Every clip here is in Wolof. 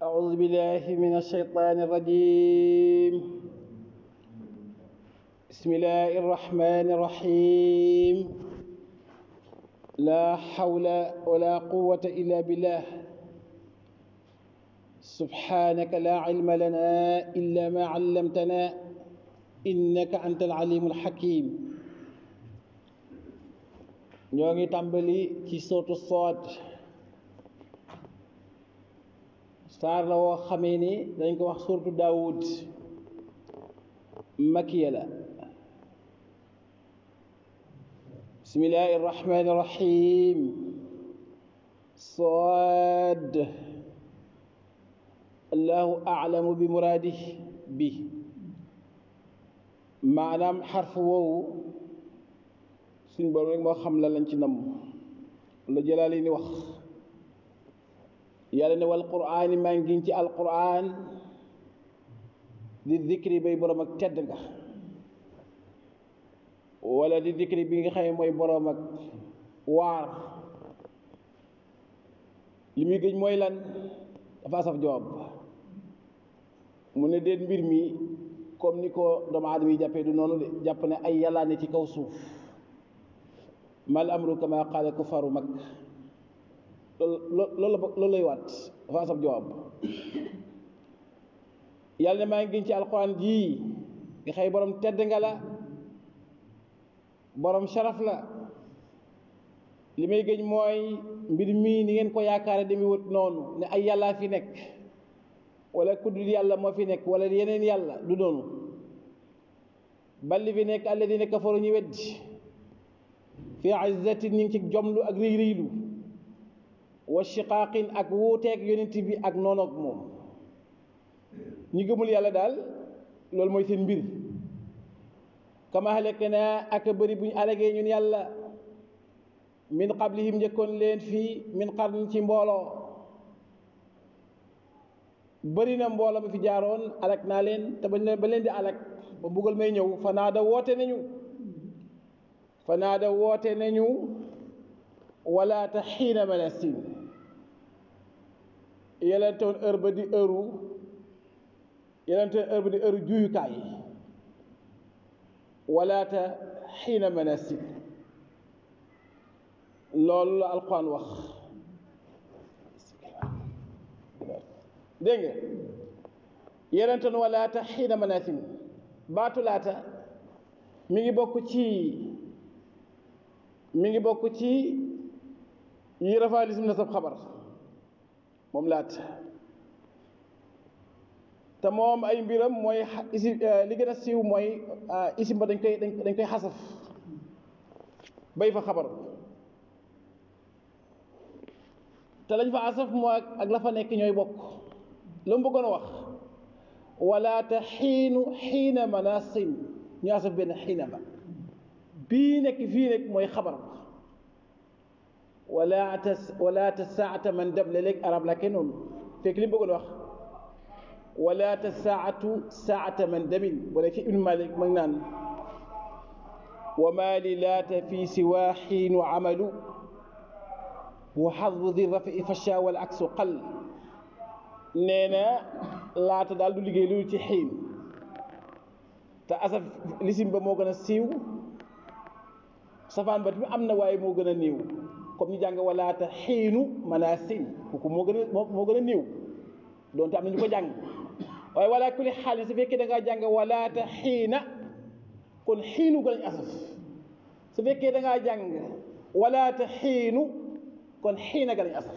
أعوذ بالله من الشيطان الرجيم بسم الله الرحمن الرحيم لا حول ولا قوة إلا بالله سبحانك لا علم لنا إلا ما علمتنا إنك أنت العليم الحكيم ñoo ngi tàmbali ci sootu Saad saar la woo xamee ni dañ ko wax suurtu Daawud makiya la bismillahi irrahmani irrahim Saad allahu aalamu bi muraadih bi maanaam xarfu woowu suñ borom rek moo xam la lañ ci namm la jëlaali ni wax yàlla ne wal quraani maa ngi ci alquran di dikri bay borom ak tedd nga wala di dikri bi nga xam ne mooy borom ak waar li muy gëj mooy lan dafa saf jawaab mu ne déet mbir mi comme ni ko doomu aadama yi jàppee du noonu de jàpp ne ay yàllaa ne ci kaw suuf mal amru kama qaala kufaru mag loolu loolu loolu lay waat dafa sab jawaab yàlla ne maa ngi gën ci alxuraan jii nga xëy borom tedd nga la borom sharaf la li may gëñ mooy mbir mii ni ngeen ko yaakaare demi wut noonu ne ay yàllaa fi nekk wala ku dul yàlla moo fi nekk wala yeneen yàlla du noonu balli fi nekk alladina kafaru ñu weddi fi izzatin ñu ngi ci jomlu ak riy riylu wa shiqaaqin ak wuuteeg yonent bi ak noonoog moom ñi gëmul yàlla daal loolu mooy seen mbir kama halak na ak bëri bu ñu alagee ñun yàlla min qablihim njëkkoon leen fii min qarnin ci mbooloo bëri na mbooloo ma fi jaaroon alak naa leen te bañ ba leen di alak ba mbugal may ñëw fa naa da woote nañu fa naa da woote nañu wala te xiina manasin yelentoon heure ba di heure yelentoon heure ba di heure juyukaay wala te xiina manasin loolu la alquran wax dégg nga yelentoon wala te xiina manasin baatu laata mi ngi bokk ci mi ngi bokk ci yi rafaa lisim na sab xabar moom laat te moom ay mbiram mooy isi li gën a siiw mooy isim ba dañ koy dañ koy xasaf bay fa xabar te lañ fa asaf moo ak la fa nekk ñooy bokk lu mu bëggoon a wax wala te xiinu xiina manasin ñu asaf benn xiina ba bii nekk fii nekk mooy xabar ba wala ta wala ta saata man dab léeg arab la kenn noonu fekk li mu bëggoon wax wala ta saatu saata man damin wala ci ibnu malik mag naan wa ma li laata fi siwa xiinu amalu wa xadbu di rafi fasha wal aksu qal nee na laata daal du liggéey loolu ci xiin te asaf lisim ba moo gën a siiw safaan ba tamit am na waaye moo gën a néew comme ñu jàng walaata xiinu manasin kooku moo gën a moo gën a néew donte am na ñu ko jàng waaye wala kulli xaal su fekkee da ngaa jàng walaata xiina kon xiinu gën a asaf su fekkee da ngaa jàng walaata xiinu kon xiina gën a asaf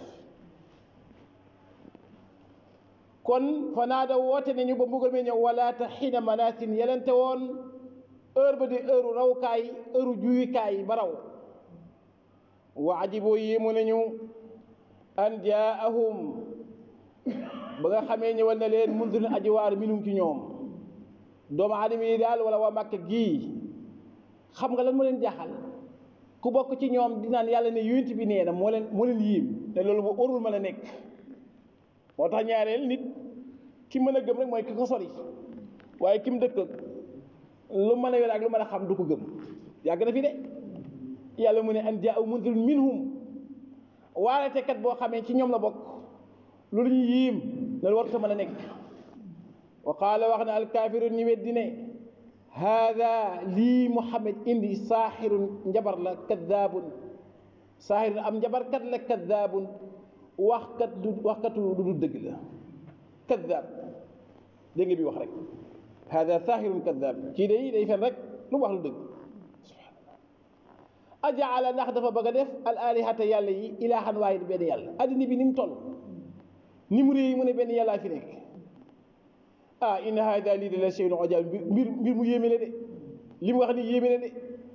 kon fanaa da woote nañu ba mbugal mi ñëw walaata xiina manasin yelente woon heure ba di heure rawkaay heure juyukaay ba raw wa ajiboo yéemu nañu an jaahum ba nga xamee ñëwal na leen mundirin ajiwaar minum ci ñoom doomu aadama yi daal wala waa màkk gii xam nga lan moo leen jaaxal ku bokk ci ñoom di naan yàlla ne yonent bi nee na moo leen moo leen yiim te loolu bu warul mën a nekk moo tax ñaareel nit ki mën a gëm rek mooy ki ko sori waaye ki mu dëkk lu mën a yor ak lu mën a xam du ko gëm yàgg na fi de yàlla mu ne an jaa mundirun minhum waaratekat boo xamee ci ñoom la bokk loolu ñu yiim loolu warta mën a nekk wa qaala wax na alkaafiruun ñi weddi ne haada lii muhammad indi saaxirun njabar la kaddaabun saaxirun am njabarkat la kaddaabun waxkat du waxkatu du du dëgg la kaddaab dégg nga bi wax rek haada saaxirun kaddaab kii day day fen rek lu wax lu dëgg ajaala ndax dafa bëgg a def al alihata yàlla yi ilaahan waaye benn yàlla addina bi ni mu toll ni mu réy mu ne benn yàllaa fi nekk ah inna hada lii de la shay'un ajaab mbir mbir mu yéeme la de li mu wax ni yéeme la de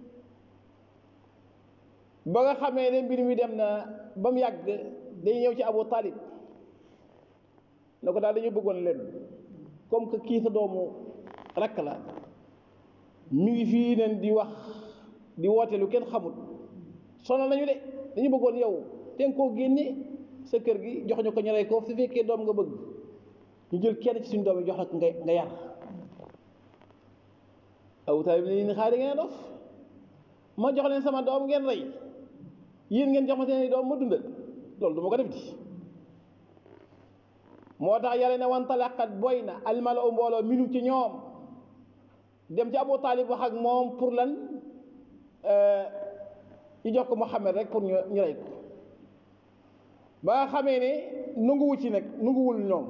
ba nga xamee ne mbir mi dem na ba mu yàgg dañu ñëw ci Abu Talib ne ko daal dañu bëggoon leen comme que kii sa doomu rakk la mi ngi fii nen di wax di woote lu kenn xamul sonal nañu de dañu bëggoon yow te nga koo génne sa kër gi jox ñu ko ñu rey ko su fekkee doom nga bëgg ñu jël kenn ci suñu doom yi jox la nga nga yar Abu Talib ne ni xaar ngeen a dof ma jox leen sama doom ngeen rey yéen ngeen jox ma seen doom ma dundal loolu du ma ko def di moo tax yàlla ne wantalaqat boy na almala u mbooloo minum ci ñoom dem ci Abu Talib wax ak moom pour lan ñu jox ko Muhammad rek pour ñu ñu rey ko ba nga xamee ne nanguwu ci nag nanguwul ñoom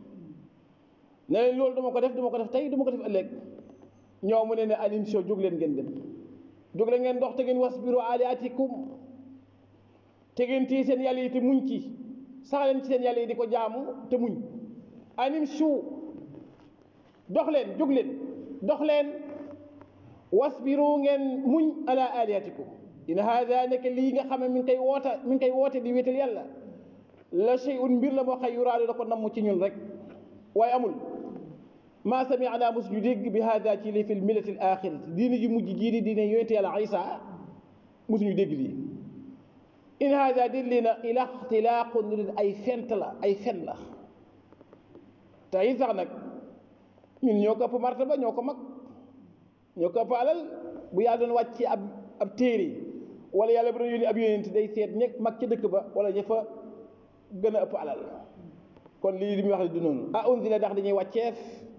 ne leen loolu duma ko def duma ko def tey duma ko def ëllëg ñoom mu ne ne alim sio jóg leen ngeen dem jóg leen ngeen dox te ngeen wasbiru aliatikum te ngeen téye seen yàlla yi te muñ ci sax leen ci seen yàlla yi di ko jaamu te muñ anim suu dox leen jóg leen dox leen wasbiru ngeen muñ ala alihatikum in hada nekk lii nga xam ne mi ngi koy woota mi ngi koy woote di wéetal yàlla la shay'un mbir la moo xëy yuraadu da ko namm ci ñun rek waaye amul maa sami'na mos ñu dégg bi hada ci li fi millati al axirati diine ji mujj jii di diine yonente yàlla isa mosuñu dégg lii in hada dit lii na ila ixtilaaqun lu ay fent la ay fen la te it sax nag ñun ñoo ko ëpp martaba ñoo ko mag ñoo ko ëpp alal bu yàlla doon wàcc ci ab ab téere wala yàlla bu doon yónni ab yónent day seet ñekk mag ca dëkk ba wala ña fa gën a ëpp alal kon lii li muy wax ne du noonu a unzila ndax dañuy wàcceef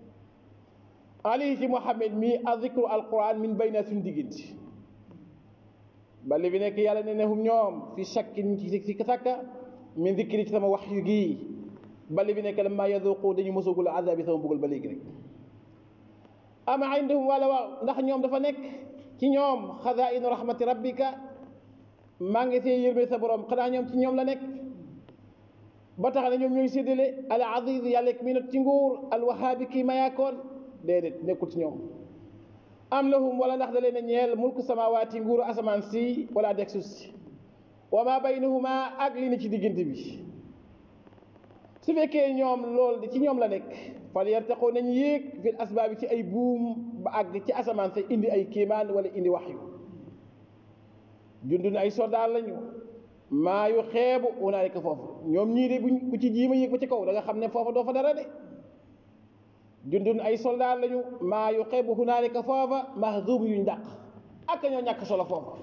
alayhi ci Muhammad mii azikru alquran min bayna suñu diggante bali bi nekk yàlla ne ne hum ñoom fi shakkin ci si sàkka min zikri ci sama wax yu gii bali bi nekk lamma yaduqu dañu mosagul azabi sama buggal ba léegi rek ama indahum wala waaw ndax ñoom dafa nekk ci ñoom xazainu rahmati rabbika maa ngi see yërme sa borom xanaa ñoom ci ñoom la nekk ba tax na ñoom ñooy séddale al aziz yàlla mi not ci nguur al wahaabi kii mayaakoon déedéet nekkul ci ñoom am lahum wala ndax da leen a ñeel mulku samawaati nguuru asamaan si wala deg suuf si wa ma baynahuma ak li ne ci diggante bi su fekkee ñoom loolu ci ñoom la nekk fal yartaqoo nañ yéeg fil asbaabi ci ay buum ba àgg ci asamaan sa indi ay kéemaan wala indi waxyu jundun ay soldaar lañu maa yu xeebu unaalika foofu ñoom ñii de buñ ku ci jiima yéeg ba ci kaw da nga xam ne foofa doo fa dara de jundun ay soldaar lañu maa yu xeebu hunaalika foofa mahzum yuñ dàq ak ñoo ñàkk solo foofa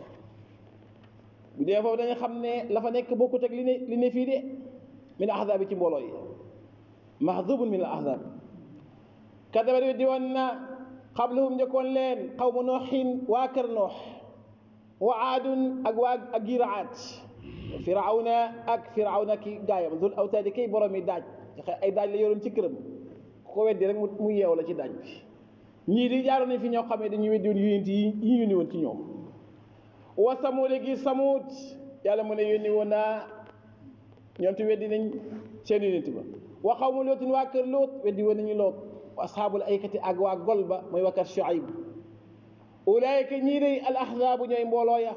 bu dee foofu dañu xam ne la fa nekk bokkut ak li ne li ne fii de min ahzaab ci mbooloo yi mahzubun min al ahzaab kadabat weddi woon na xablahum njëkkoon leen xawmu nooxin waa kër noox wa aadun ak waa ak giiraat firawna ak firawna ki gaayam zul awtaadi kay borom yi daaj ay daaj la yoroon ci këram ku ko weddi rek mu yeew la ci daaj bi ñii di jaaroon nañ fi ñoo xamee dañuy weddi woon yonent yi yi ñu yónni woon ci ñoom wa samuud gi samuud yàlla mu ne yónni woon naa ñoom ti weddi nañ seen yonent ba wa xawmu lootin waa kër loot weddi woon nañu loot wa ashaabul aykati ak waa gol ba mooy waa kër Shuayb ulaayika ñii day al ahzaabu ñooy mbooloo ya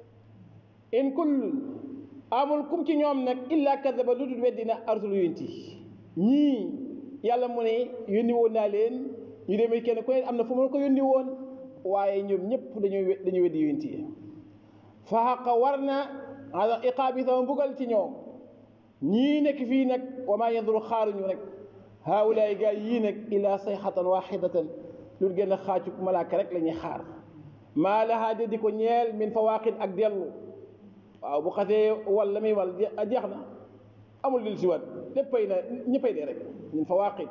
in kull amul kum ci ñoom nag illa kadaba lu dul weddi na arsul yonent yi ñii yàlla mu ne yónni woon naa leen ñu demee kenn ku ne am na fu ma ko yónni woon waaye ñoom ñëpp dañuy dañuy weddi yonent yi fa xaqa war na ala iqaabi sama mbugal ci ñoom ñii nekk fii nag wa maa yanduru xaaruñu rek haawulaay gaa yii nag illa sayxatan waxidatan lu gën a xaacu malaaka rek la ñuy xaar maa lahaa de di ko ñeel min fawaaqin ak dellu waaw bu xasee wal la muy wal jeex na amul dil si waat léppay na ñëppay dee rek ñun fa waaqit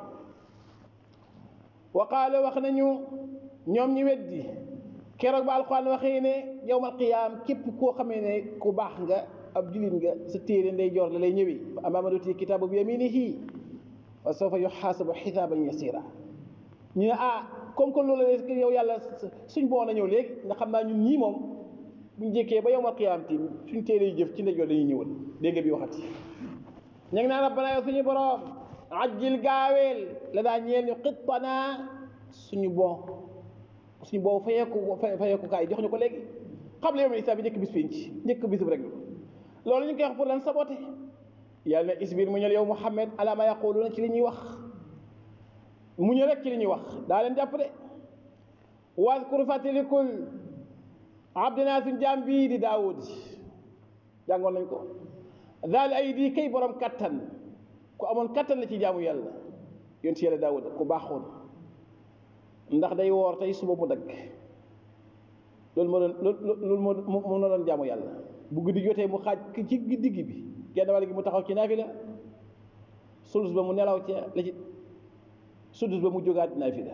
wa qaala wax nañu ñoom ñi weddi keroog ba alquran waxee ne yowmal qiyaam képp koo xamee ne ku baax nga ab julit nga sa téere ndey joor la lay ñëwee fa ammaa man utiya kitaabahu bi yaminihi fa sawfa yuxaasabu xisaaban yasiira ñu ne ah comme que loolu la yow yàlla suñ boo na ñëw léegi nga xam naa ñun ñii moom buñ jékkee ba yowmal qiyaam tim suñ téere yi jëf ci ndey joor dañuy ñëwal dégg nga bi waxati ñu ngi naan rabbana yow suñu borom ajjil gaaweel la daa ñeel ñu xittanaa suñu bon suñu boobu fayeeku fayeeku kaay jox ñu ko léegi xam la yow mi isaab bi njëkk bis pénc njëkk bisub rek loolu ñu ngi koy wax pour lan saboté yàlla ne isbir mu ñël yow Muhammad ala ma yaquluna ci li ñuy wax mu ñëw rek ci li ñuy wax daa leen jàpp de waskur fàttalikul abdinaa suñ jaam bii di daawud jàngoon nañ ko daal ay di kay borom kattan ku amoon kattan la ci jaamu yàlla yoon si yàlla daawud ku baaxoon ndax day woor tey suba mu dagg loolu moo doon loolu moo moo doon jaamu yàlla bu guddi jotee mu xaaj ci digg bi genn wàll gi mu taxaw ci naafila sulus ba mu nelaw ca la ci sudus ba mu jógaat naafila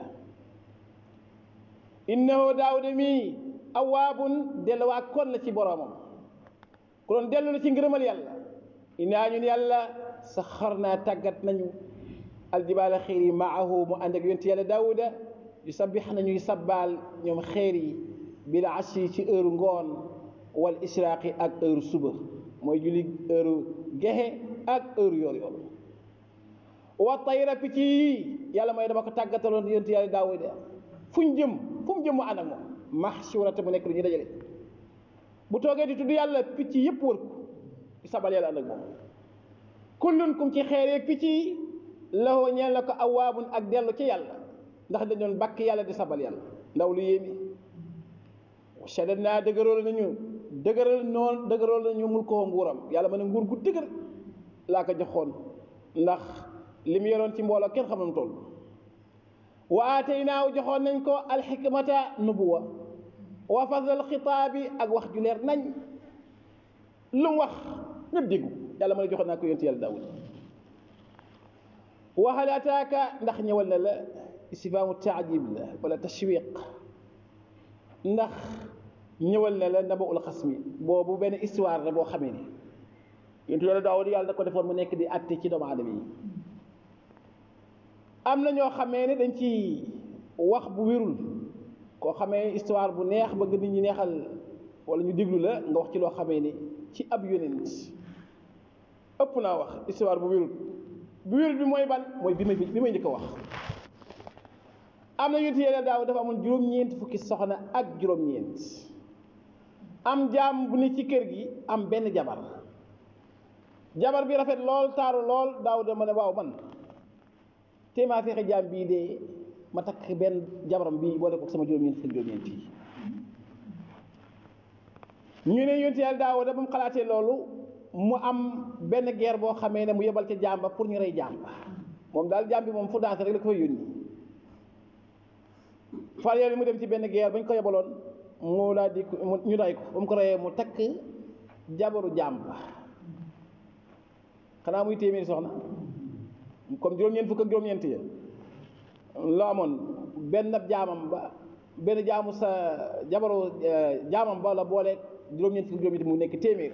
innahu daawuda mii awaabun delluwaa kon la ci boroomam ku doon dellu la ci ngërëmal yàlla innaa ñun yàlla saxar naa tàggat nañu aljibaala xeer yi maahu mu ànd ak yonti yàlla daawuda yu sabbix nañuy sabbaal ñoom xeer yi bil ashi ci heure ngoon wal israaqi ak heure suba mooy julli heure gexe ak heure yoor yoor wa tayra picc yi yàlla mooy dama ko tàggataloon yonti yàlla daawuda fu ñu jëm fu mu jëm mu ànd ak moom mahshurata mu nekk lu ñuy dajale bu toogee di tudd yàlla picc yëpp wër ko di sabal yàlla ànd ak moom kullun kum ci xeereeg picc yi lahoo ñeel na ko awaabun ak dellu ci yàlla ndax dañ doon bàkk yàlla di sabal yàlla ndaw lu yéemi shaddad naa dëgërool nañu dëgëral noonu dëgërool nañu mul ko nguuram yàlla ma ne nguur gu dëgër laa ko joxoon ndax li mu yoroon ci mbooloo kenn xam na mu toll wa aataynaahu joxoon nañ ko alxikmata nubuwa wa fasal xitaabi ak wax ju leer nañ lu mu wax ñëpp déggu yàlla ma ne joxoon naa ko yonent yàlla daawud wa hal ataaka ndax ñëwal na la istifhaamu taajib la wala tashwiq ndax ñëwal na la nabaul xasmi boobu benn histoire la boo xamee ni yonent yàlla daawud yàlla da ko defoon mu nekk di àtte ci doomu aadama yi am na ñoo xamee ne dañ ci wax bu wérul koo xamee histoire bu neex bëgg nit ñi neexal wala ñu déglu la nga wax ci loo xamee ni ci ab yonent ëpp naa wax histoire bu wérul bu wérul bi mooy ban mooy bi may bi may njëkk a wax am na yonent yàlla daaw dafa amoon juróom-ñeent fukki soxna ak juróom-ñeent am jaam bu ne ci kër gi am benn jabar jabar bi rafet lool taaru lool daaw dama ne waaw man te maa fexe jaam bii de ma takk benn jabaram bii boole ko sama juróom-ñeent fukki juróom-ñeent yi ñu ne yonent yàlla daaw da ba mu xalaatee loolu mu am benn guerre boo xamee ne mu yebal ca jaam ba pour ñu rey jaam ba moom daal jaam bi moom fu dansé rek la ko fay yónni far yoon mu dem ci benn guerre bañ ko yebaloon mu daal di ñu ray ko ba mu ko reyee mu takk jabaru jaam ba xanaa muy téeméeri soxna comme juróom-ñeent fukk ak juróom-ñeent ya la amoon benn jaamam ba benn jaamu sa jabaru jaamam ba la boole juróom-ñeent fukk juróom-ñeent mu nekk téeméer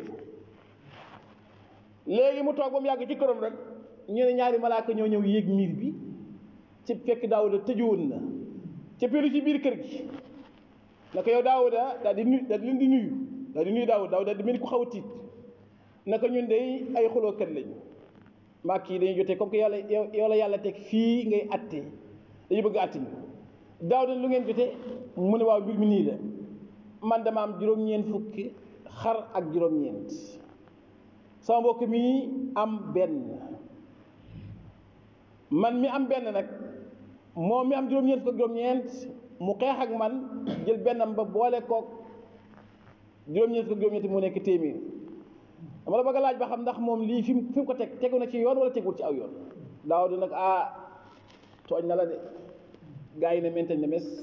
léegi mu toog ba mu yàgg ci këram rek ñu ne ñaari malaaka ñoo ñëw yéeg miir bi ci fekk daawuda tëjuwoon na ca pélu ci biir kër gi naka yow daawuda daal di nuyu daal di leen di nuyu daal di nuyu daawuda daawuda daal di mel ni ku xaw a tiit naka ñun day ay xulookat lañu maak yi dañuy jotee comme que yàlla yow la yàlla teg fii ngay atte dañu bëgg atte ñu daawuda lu ngeen jotee mu ne waaw mbir mi nii la man dama am juróom-ñeent fukki xar ak juróom-ñeent sama mbokk mi am benn man mi am benn nag moom mi am juróom-ñeent fukk ak juróom-ñeent mu xeex ak man jël bennam ba boole kook juróom-ñeent fukk ak juróom-ñeent mu nekk téeméer dama la bëgg a laaj ba xam ndax moom lii fi mu fi mu ko teg tegu na ci yoon wala tegul ci aw yoon daaw di nag ah tooñ na la de gaa yi ne mentañ ne mes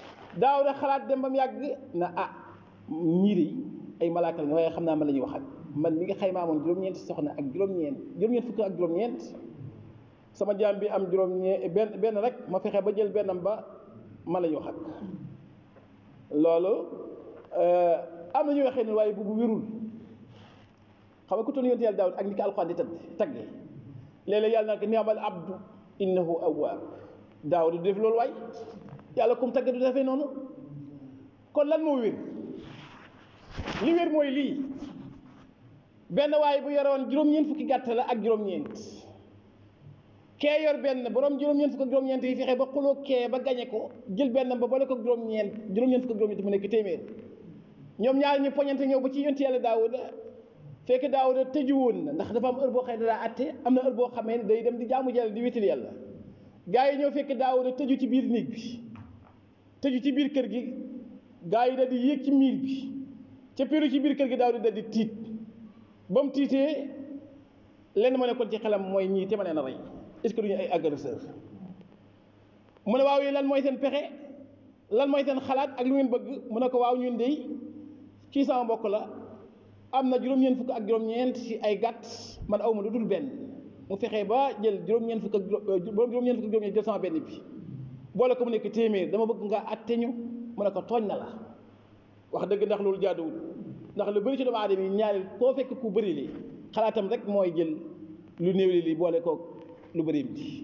daaw da xalaat dem ba mu yàgg na ah ñii de ay malaaka la waaye xam naa man la ñuy waxal man mi nga xaymaa moon juróom-ñeenti soxna ak juróom-ñeent juróom-ñeent fukk ak juróom-ñeent sama jaam bi am juróom-ñeent benn benn rek ma fexe ba jël bennam ba ma la ñu wax ak loolu am na ñu waxee ne waaye bu bu wérul xam nga ku toll yonte yàlla daawud ak ni ko alxuraan di tëdd taggee léeg-léeg yàlla na ko ni'mal abdu innahu awwaab daawud du def loolu waay yàlla kum tagg du defee noonu kon lan moo wér li wér mooy lii benn waaye bu yoroon juróom-ñeent fukki gàtt la ak juróom-ñeent kee yor benn borom juróom-ñeent fukk ak juróom-ñeent yi fexe ba xuloo kee ba gañe ko jël benn ba boole ko juróom-ñeent juróom-ñeent fukk ak juróom-ñeent mu nekk téeméer ñoom ñaar ñu poñante ñëw ba ci yonti yàlla daawuda fekk daawuda tëju woon na ndax dafa am heure boo xam ne daa atte am na heure boo xamee ne day dem di jaamu yàlla di wétal yàlla gaa yi ñëw fekk daawuda tëju ci biir néeg bi tëju ci biir kër gi gaa yi da di yéeg ci miir bi ca piru ci biir kër gi daawuda da di tiit ba mu tiitee lenn ma nekkoon ci xelam mooy ñii te ma leen a rey est-ce que duñu ay agresseur mu ne waaw yi lan mooy seen pexe lan mooy seen xalaat ak lu ngeen bëgg mu ne ko waaw ñun de kii sama mbokk la am na juróom-ñeent fukk ak juróom-ñeent ci ay gàtt man aw ma lu dul benn mu fexe ba jël juróom-ñeent fukk ak juróom-ñeent fukk ak juróom-ñeent jël sama benn bi boole ko mu nekk téeméer dama bëgg nga atte ñu mu ne ko tooñ na la wax dëgg ndax loolu jaaduwul ndax lu bëri ci doomu aadama yi ñaari koo fekk ku bëri li xalaatam rek mooy jël lu néew li li boole koog lu bëri bi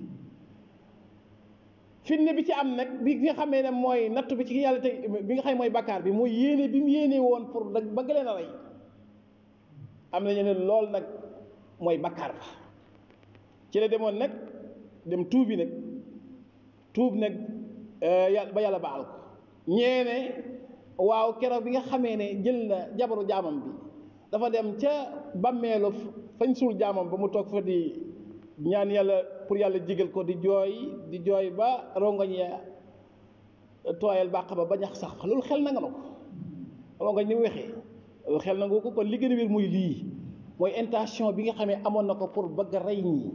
fitne bi ci am nag bi nga xamee ne mooy nattu bi ci yàlla te bi nga xam mooy bakkaar bi mooy yéene bi mu yéene woon pour nag bëgg leen a rey am nañu ne lool nag mooy bakkaar ba ci la demoon nag dem tuubi nag tuub nag yàlla ba yàlla baal ko ñeene waaw keroog bi nga xamee ne jël na jabaru jaamam bi dafa dem ca bàmmeelu fañ suul jaamam ba mu toog fa di ñaan yàlla pour yàlla jigal ko di jooy di jooy ba rongoñ ya tooyal bàq ba ba ñax sax loolu xel na nga na ko rongoñ ni mu wexee loolu xel na nga ko kon li gën a wér muy lii mooy intention bi nga xamee amoon na ko pour bëgg a rey ñii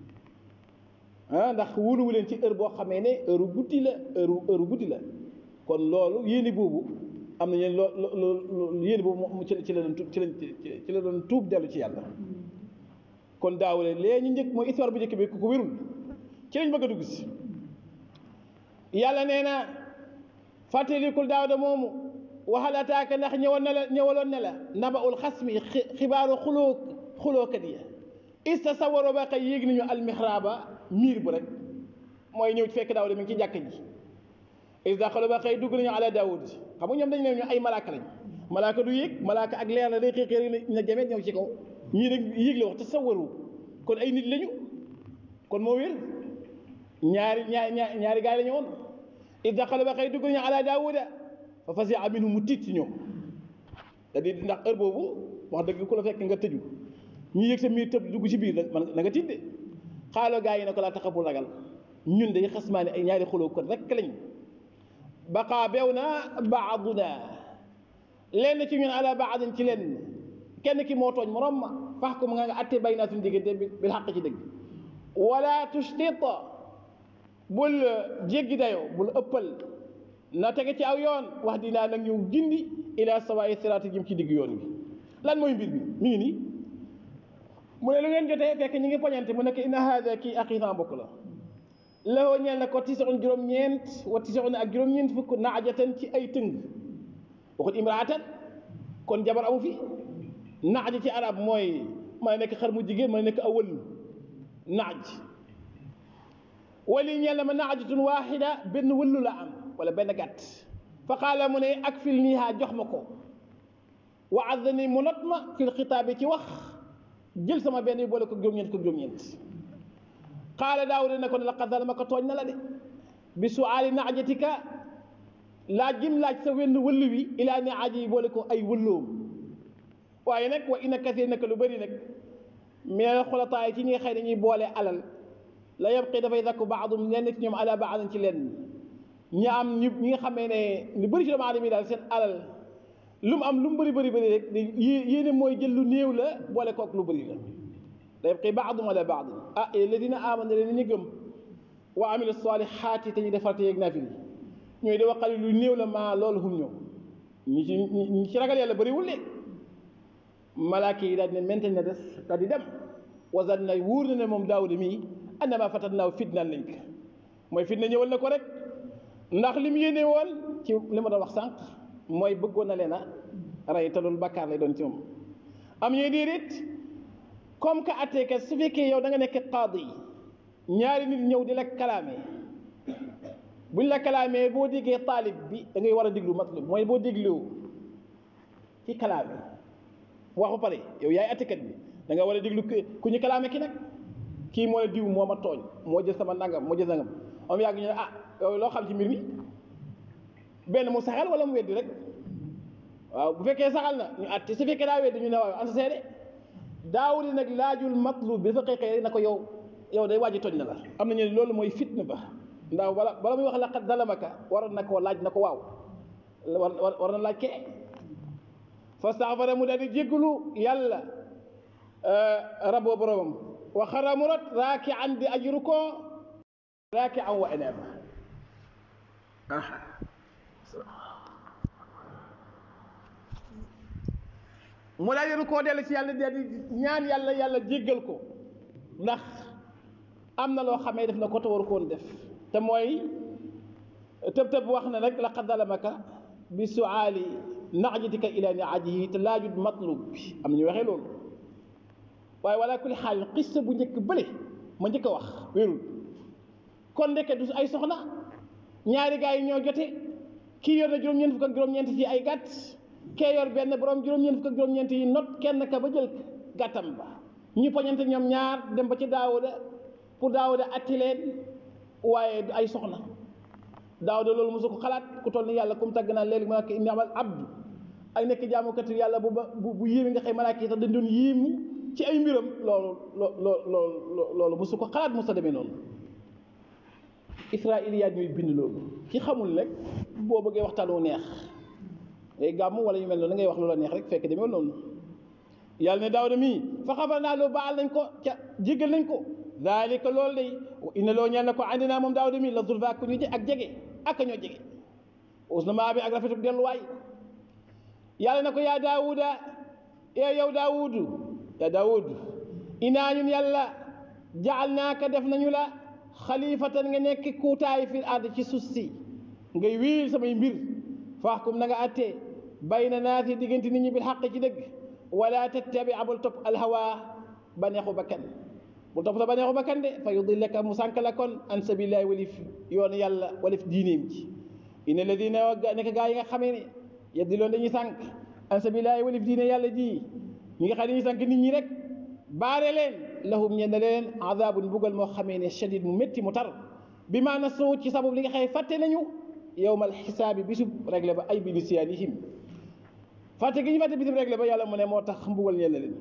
ah ndax wóoluwu leen ci heure boo xamee ne heure guddi la heure heure guddi la kon loolu yéene boobu am na ñeen loo loo yéene boobu mu ci ci la doon ci la ci la doon tuub dellu ci yàlla kon daawule lee ñu njëkk mooy histoire bu njëkk bi ku ko wérul ci lañ bëgg a dugg si yàlla nee na fàttalikul daawda moomu waxal ataaka ndax ñëwoon na la ñëwaloon ne la naba ul xasmi xibaaru xuloo xulookat ya istasawaro ba xëy yéeg nañu almihraaba miir bu rek mooy ñëw fekk daawda mi ngi ci jàkk ji is daxalo ba xëy dugg nañu ala daawud xam nga ñoom dañu ne ñu ay malaaka lañ malaaka du yéeg malaaka ak leer la day xëy xëy na jameet ñëw ci kaw ñii nag yéeg la wax te sawaru kon ay nit lañu kon moo wér ñaari ñaari ñaari gaay la ñu woon is daxalo ba xëy dugg nañu ala daawuda fa fasi aminu mu tiit ci ñoom da di ndax heure boobu wax dëgg ku la fekk nga tëju ñu yëg sa miir tëb dugg ci biir man na nga tiit de xaaloo gaa yi ne ko laa taxabul ragal ñun day xasmaa ne ay ñaari xuloo kon rek lañ baqaa beew na baaduna lenn ci ñun ala baadin ci lenn kenn ki moo tooñ morom ma fax ko mu nga nga atte bay naa suñu diggante bil xaq ci dëgg wala tustit bul jéggi dayoo bul ëppal na tege ci aw yoon wax dinaa nag ñu gindi ila sawaay siraati jëm ci digg yoon wi lan mooy mbir bi mi ngi nii mu ne lu ngeen jotee fekk ñu ngi poñante mu nekk inna haada kii aqiiqan bokk la lawoo ñeel na ko tisoon juróom-ñeent wa tisoon ak juróom-ñeent fukk naajatan ci ay tëng waxut imraatan kon jabar amu fi naaj ci arab mooy mën a nekk xar mu jigéen mën a nekk awal naaj wali ñeel na ma naajatun waaxida benn wëllu la am wala benn gàtt fa qaala mu ne ak fil niiha jox ma ko wa addani mu not ma fil xitaabi ci wax jël sama benn boole ko juróom-ñeent ko juróom-ñeent qaala daawuda ne ko ne laqad zalamaka tooñ na la de bi suaali naajatika laaj gim laaj sa wenn wëllu wi ilaa naaji yi boole ko ay wëlloom waaye nag wa inna kasir nag lu bëri nag mais xolataay ci ñi nga xëy dañuy boole alal la yabqi dafay dakku baadum lenn ci ñoom ala baadin ci lenn ñi am ñu ñi nga xamee ne lu bëri ci doomu aadama yi daal seen alal lu mu am lu mu bëri bëri bëri rek yéene mooy jël lu néew la boole kook lu bëri la la yabqi baadum ala baadin ah alladina amanu leen ñu gëm wa amilu salihaati te ñu defal te yeeg naafil ñooy di waxal lu néew la maa loolu hum ñëw ñi ci ñi ci ragal yàlla bëriwul de malaaka yi daal di ne menten na des daal di dem wasan na wuur na ne moom daawuda mii annama fatat naaw fitnaan nañ ko mooy fitna ñëwal na ko rek ndax li mu yéene woon ci li ma doon wax sànq mooy bëggoon na leen a rey te loolu bakkaar lay doon ci moom am ñuy déedéet comme que attekat su fekkee yow da nga nekk qaadi ñaari nit ñëw di la kalaame buñ la kalaamee boo déggee taalib bi da ngay war a déglu matlub mooy boo déglu ci kalaame wax ba pare yow yaay attekat bi da nga war a déglu ku ñu kalaame ki nag kii moo la diw moo ma tooñ moo jël sama nangam moo jël nangam am yàgg ñu ne ah yow loo xam ci mbir mi benn mu saxal wala mu weddi rek waaw bu fekkee saxal na ñu àtte su fekkee daa weddi ñu ne waaw an sa seede daawudi nag laajul matlub bi fa xeexee na ko yow yow day waaji tooñ na la am na ñu ne loolu mooy fitna ba ndax bala bala muy wax laqad zalamaka waroon na koo laaj na ko waaw war war na laaj kee fastaxfara mu daal di jéggalu yàlla raboo boromam wa xara mu rot raaki an di ajru ko raaki an wa eneeba mu daal di koo dellu ci yàlla daal di ñaan yàlla yàlla jéggal ko ndax am na loo xamee def na ko te waru koon def te mooy tëb tëb wax na rek laqad zalamaka bi suaali najatika ila niajihi te laajut matlub bi am ñu waxee loolu waaye wala kulli xaal xista bu njëkk bële ma njëkk a wax wérul kon ndeke du ay soxna ñaari gars yi ñoo jote kii yor na juróom-ñeent fukk ak juróom-ñeent ci ay gàtt kee yor benn borom juróom-ñeent fukk ak juróom-ñeent yi not kenn ka ba jël gàttam ba ñu poñante ñoom ñaar dem ba ci daawuda pour daawuda atti leen waaye du ay soxna daawuda loolu mosu ko xalaat ku toll ni yàlla comme tàgg naa léegi malaaka inni amal abdu ay nekk jaamukatu yàlla bu ba bu yéeme nga xëy malaaka yi sax dañ doon yéemu ci ay mbiram loolu loo loo loolu mosu ko xalaat mosa demee noonu israiliyaat ñooy bind loolu ki xamul rek boo bëggee waxtaan wu neex ngay gàmm wala ñu mel noonu ngay wax lu la neex rek fekk demee noonu yàlla ne daawuda mii fa xabar naa loo baal nañ ko ca jéggal nañ ko daalika loolu day inna loo ñeel na ko andi naa moom daawuda mii la zulfa ak ñu ak jege ak ñoo jege us na maa bi ak rafetu delluwaay yàlla na ko yaa daawuda ee yow daawudu yaa daawudu inaa ñun yàlla jaal naaka def nañu la xalifatan nga nekk kuutaay fil ard ci suuf si ngay wiil samay mbir faaxkum na nga attee bayna naasi diggante nit ñi bil xaq ci dëgg wala tattabi abul topp alhawa baneexu bakkan bul topp sa baneexu bakkan de fa yudillaka mu sànk la kon an sabilillahi walif yoon yàlla walif diineem ci inna alladina nekk gaa yi nga xamee ne yeddiloon dañuy sànk an sabilillahi walif diine yàlla ji ñi nga xam ne dañuy sànk nit ñi rek baare leen lahum ñeen leen azabun bugal moo xamee ne shadid mu métti mu tar bi maa nasu ci sabab li nga xëy fàtte nañu yowmal xisaabi bisub réglé ba ay bi nisyaanihim fàtte gi ñu fàtte bisub réglé ba yàlla mu ne moo tax mbugal ñeen leen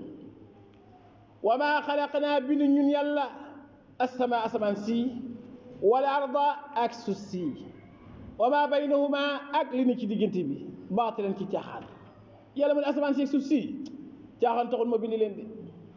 wa maa xalaqnaa bindu ñun yàlla asama asamaan si wal arda ak suuf si wa maa baynahuma ak li ne ci diggante bi baatilan ci caaxaan yàlla mu ne asamaan si ak suuf si caaxaan taxul ma bindi leen de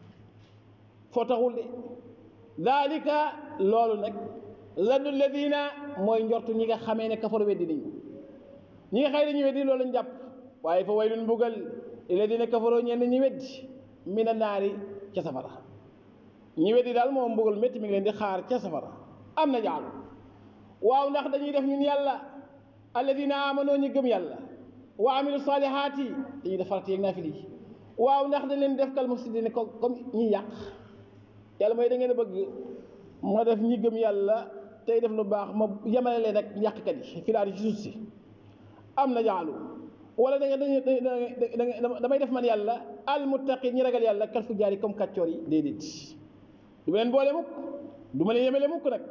foo taxul de dalika loolu nag zannu alladina mooy njortu ñi nga xamee ne kafaru weddi nañu ñi nga xëy dañu weddi loolu lañ jàpp waaye fa waylun mbugal alladina kafaroo ñenn ñi weddi mina naari ca safara ñi weddi daal moom mbugal métti mi ngi leen di xaar ca safara am na jaalu waaw ndax dañuy def ñun yàlla alladina amanoo ñu gëm yàlla wa amilu salihaati dañuy def farata yeeg naafil yi waaw ndax dañ leen def kal mufsidina ko comme ñi yàq yàlla mooy da ngeen a bëgg ma def ñi gëm yàlla tey def lu baax ma yemale leen ak yàqkat yi filaar yi ci suuf si am na jaalu wala da nga da damay def man yàlla al muttaqin ñi ragal yàlla kal fu jaari comme kàccoor yi déedéet du ma leen boole mukk du ma leen yemale mukk nag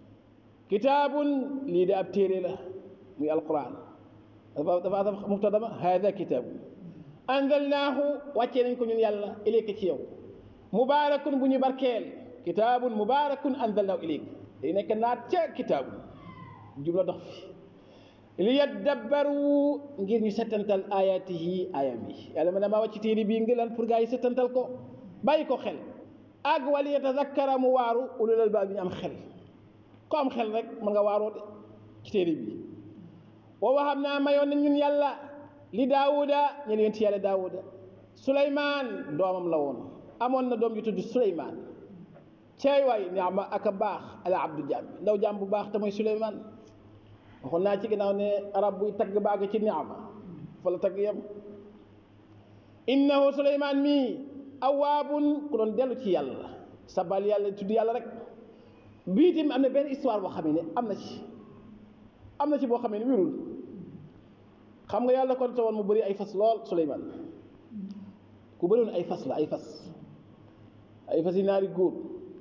kitaabun lii de ab téere la muy alquran dafa dafa dafa muqtadama hada kitaabun anzalnaahu wàccee nañ ko ñun yàlla ilayka ci yow mubaarakun bu ñu barkeel kitaabun mubaarakun anzalnaahu ilayka day nekk naat ca kitaabun jumla dox fi li yaddabbaru ngir ñu settantal ayatihi ayam yi yàlla ma ne maa wàcc téere bii ngi lan pour gars yi settantal ko bàyyi ko xel ak wala yatazakkara mu waaru ulul albaab bi ñu am xel ko am xel rek mën nga waaroo de ci téere bi wa wahab naa mayoon na ñun yàlla li daawuda ñen yonent yàlla daawuda suleymaan doomam la woon amoon na doom ju tudd suleymaan ceey waay niama ak a baax ala abdu jaam ndaw jaam bu baax te mooy suleymaan waxoon naa ci ginnaaw ne arab buy tagg baag ci niama fa la tagg yem innahu suleymaan mii awaabun ku doon dellu ci yàlla sabal yàlla tudd yàlla rek bii tamit am na benn histoire boo xam ne am na ci am na ci boo xam ne wérul xam nga yàlla kon woon mu bëri ay fas lool suleymaan ku bëriwoon ay fas la ay fas ay fas yi naari góor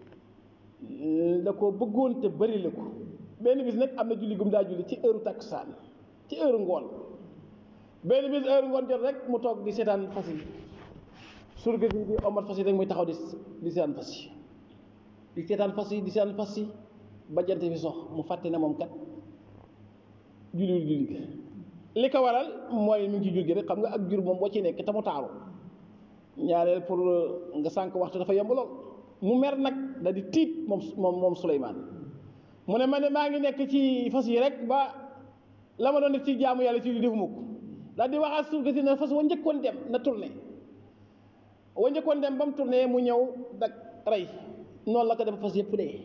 da ko bëggoon te bëri la ko benn bis nag am na julli gum daa julli ci heure takkusaan ci heure ngoon benn bis heure ngoon jot rek mu toog di seetaan fas yi surga bi di omat fas yi rek muy taxaw di di seetaan fas yi di seetaan fas yi di seetaan fas yi ba jant bi sox mu fàtte ne moom kat julliwul julli gi li ko waral mooy mi ngi ci jur gi rek xam nga ak jur moom boo ci nekk te mu taaru ñaareel pour nga sànq waxtu dafa yomb lool mu mer nag da di tiit moom moom moom Souleymane mu ne ma ne maa ngi nekk ci fas yi rek ba la ma doon def ci jaamu yàlla ci li defuma ko daal di waxaat suuf si ne fas wa njëkkoon dem na tourné wa njëkkoon dem ba mu tourné mu ñëw dak rey noonu la ko def fas yëpp dee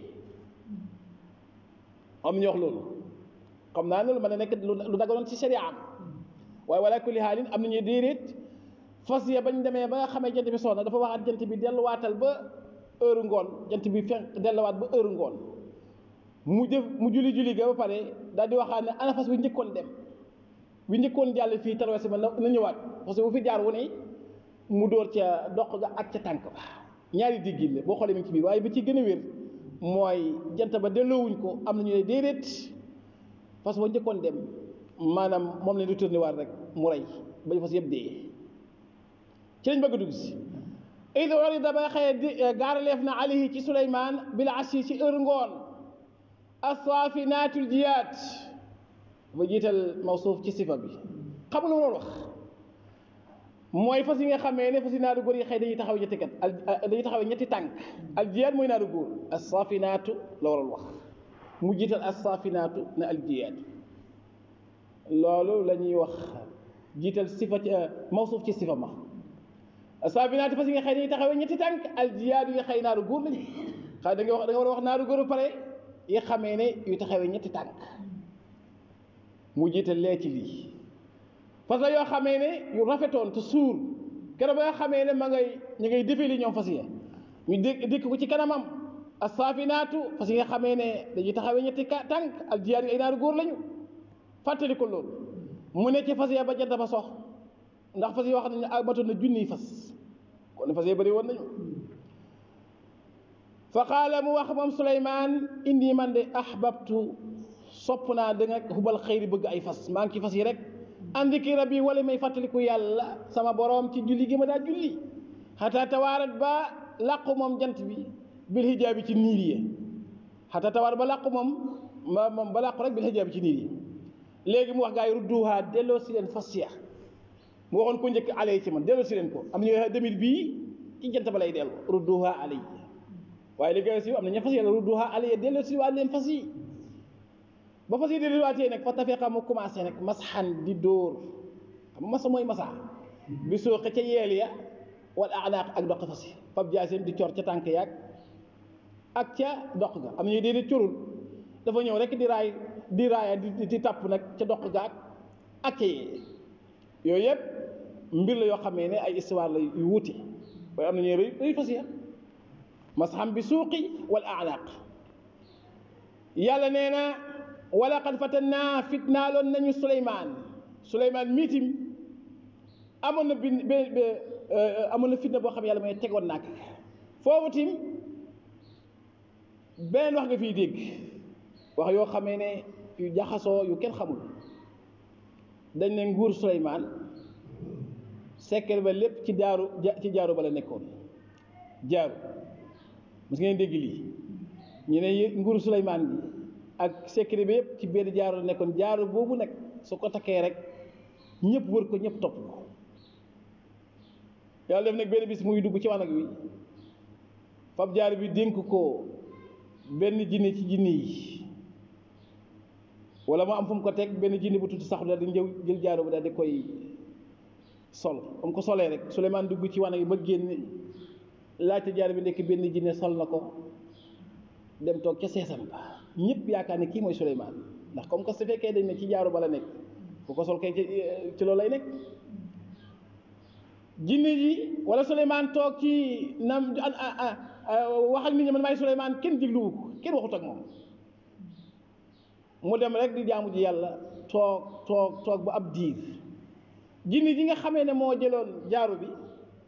am ñu wax loolu xam naa ne lu mën a nekk lu daganoon ci sharia am waaye wala kulli haalin am nañuy déedéet fas ya bañ demee ba nga xamee jant bi soxna dafa waxaat jant bi delluwaatal ba heure ngoon jant bi fenk delluwaat ba heure ngoon mu def mu julli julli ga ba pare daal di waxaat ne ana fas bi njëkkoon dem bi njëkkoon jàll fii traversé ma na ñëwaat parce que bu fi jaar wu ne mu dóor ca doq ga ak ca tànk ba ñaari diggil la boo xoolee mi ngi ci biir waaye bi ci gën a wér mooy jant ba delloowuñ ko am nañu ne déedéet fas ba njëkkoon dem maanaam moom lañ di tourné waat rek mu rey bañ fas yëpp dee ci lañ bëgg a dugg si id urida ba xëye di gaaraleef na alayhi ci suleyman bil ashi ci heure ngoon assafinaatul jiyaat ba jiital mawsuuf ci sifa bi xam nga lu ma wax mooy fas yi nga xamee ne fas yi naaru góor yi xëy dañuy taxaw ñetti kat dañuy taxaw ñetti tànk al jiyaat mooy naaru góor assafinaatu la waroon wax mu jiital assafinaatu na al jiyaat loolu la ñuy wax jiital sifa ci mawsuuf ci sifa ma saabinaati fas yi nga xëy dañuy taxawee ñetti tànk aljiyaat yi nga xëy naaru góor lañu xëy da nga wax da nga war a wax naaru góor ba pare yi xamee ne yu taxawee ñetti tànk mu jiital lee ci lii fas la yoo xamee ne yu rafetoon te suur keroog ba nga xamee ne ma ngay ñu ngay defee li ñoom fas yi ñu dé dikk ko ci kanamam asaafinaatu fas yi nga xamee ne dañuy taxawee ñetti tànk aljiyaat yi ay naaru góor lañu fàttali ko loolu mu ne ci fas ya ba jant ba sox ndax fas yi wax nañ ne matoon na junniy fas kon fas yi bëri woon nañu fa qaala mu wax moom Souleymane indi man de ahbabtu sopp naa da nga xubal xëyri bëgg ay fas maa ngi ci fas yi rek andi ki rabbi wala may fàttaliku yàlla sama boroom ci julli gi ma daa julli xataa tawaarat ba làqu moom jant bi bil hijaabi ci niir yi xataa tawaarat ba làqu moom ma moom ba làqu rek bil hijaabi ci niir yi léegi mu wax gaa yi rudduha delloo si leen fas ya mu waxoon ko njëkk alay ci man delloo si leen ko am na ñu demit bii ci jant ba lay dellu rudduha alay waaye li gën a siiw am na ña fas yàlla rudduha alay delloo si waat leen fas yi ba fas yi delloo waatee nag fa tafeqa mu commencé nag masxan di dóor xam nga masa mooy masa bi sooxe ca yeel ya wal anaaq ak doq fas yi fab jaaseem di cor ca tànk yaag ak ca doq ga am na ñu déedéet corul dafa ñëw rek di raay di raaya di di tàpp nag ca doq gaag ak ca yee yooyu yëpp mbir la yoo xamee ne ay histoire la yu wuute waaye am na ñuy rëy rëy fas ya masxam bi suuqi wal anaaq yàlla nee na wala qad fatannaa fitnaaloon nañu Souleymane Souleymane miitim amoon na bin be amoon na fitna boo xam yàlla mooy tegoon naa ko foofu tim beneen wax nga fiy dégg wax yoo xamee ne yu jaxasoo yu kenn xamul dañ ne nguur Souleymane sekkere ba lépp ci daaru ci jaaru ba la nekkoon jaaru mos ngeen dégg lii ñu ne nguuru Souleymane bi ak sekkere bi yëpp ci benn jaaru la nekkoon jaaru boobu nag su ko takkee rek ñëpp wër ko ñëpp topp ko yàlla def nag benn bis muy dugg ci wanag wi fab jaaru bi dénk ko benn jinne ci jinne yi wala mu am fu mu ko teg benn jinne bu tuuti saxu daal di njëw jël jaaru bi daal di koy sol am ko solee rek Souleymane dugg ci wanag yi ba génn laajte jaar bi nekk benn jinne sol na ko dem toog ca seesam ba ñëpp yaakaar ne kii mooy Souleymane ndax comme que su fekkee dañ ne ci jaaru ba la nekk bu ko sol kay ci loolu lay nekk jinne ji wala Souleymane toog ci nam wax ak nit ñi man maay Souleymane kenn digluwu ko kenn waxut ak moom mu dem rek di jaamu ji yàlla toog toog toog ba ab diir jinne ji nga xamee ne moo jëloon jaaru bi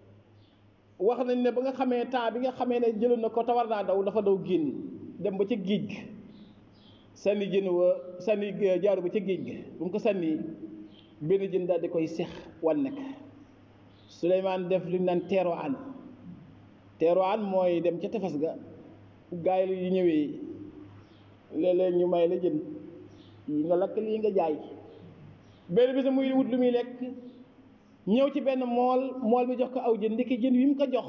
wax nañ ne ba nga xamee temps bi nga xamee ne jëloon na ko te war naa daw dafa daw génn dem ba ca géej ga sànni jën wa sànni jaaru ba ca géej ga bu mu ko sànni benn jën daal di koy sex wan nekk Souleymane def li ñu naan teero an teero an mooy dem ca tefes ga gaay yi ñëwee léeg-léeg ñu may la jën yi nga lakk lii nga jaay benn bis muy wut lu muy lekk ñëw ci benn mool mool bi jox ko aw jën ndekki jën wi mu ko jox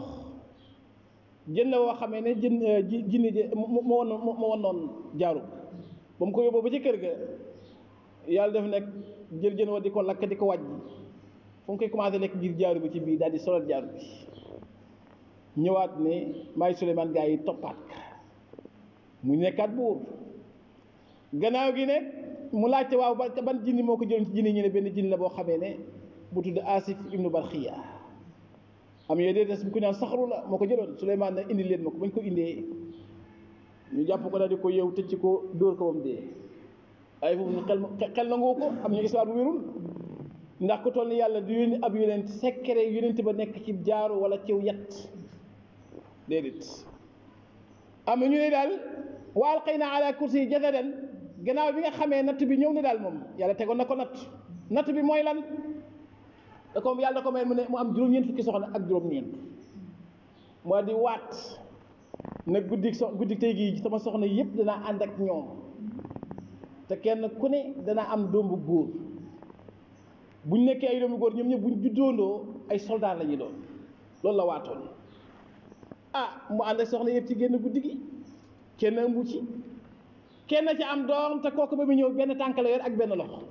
jën la woo xamee ne jën jinne ji moo moo moo woon jaaru ba mu ko yóbboo ba ci kër ga yàlla def nekk jël jën wa di ko lakk di ko wàjj fu mu koy commencé lekk ngir jaaru bi ci biir daal di solal jaaru bi ñëwaat ne maay Souleymane gaa yi toppaat ka mu nekkaat buur gannaaw gi ne mu laajte waaw ba ban jinni moo ko jëloon ci jinni ñu ne benn jinni la boo xamee ne bu tudd Asif ibnu Barxiya am yooyu dee des bu ko naan saxaru la moo ko jëloon Souleymane ne indi leen ma ko bañ ko indee ñu jàpp ko daal di ko yeew tëcc ko dóor ko ba mu dee ay foofu xel xel nangoo ko am ñu histoire bu wérul ndax ku toll ni yàlla du yónni ab yonent secret yonent ba nekk ci jaaru wala ciw yat déedéet am na ñu ne daal wa alqayna ala kursi jasadan gannaaw bi nga xamee natt bi ñëw ne daal moom yàlla tegoon na ko natt natt bi mooy lan da ko yàlla da ko may mu ne mu am juróom-ñeent fukki soxna ak juróom-ñeent moo di waat ne guddi so guddi tey gii sama soxna yëpp danaa ànd ak ñoom te kenn ku ne danaa am doom bu góor buñ nekkee ay doomu góor ñoom ñëpp buñ juddoondoo ay soldat la ñuy doon loolu la waatoon ah mu ànd ak soxna yëpp ci génn guddi gi kenn ëmbu ci kenn ci am doom te kooku ba mu ñëw benn tànk la yor ak benn loxo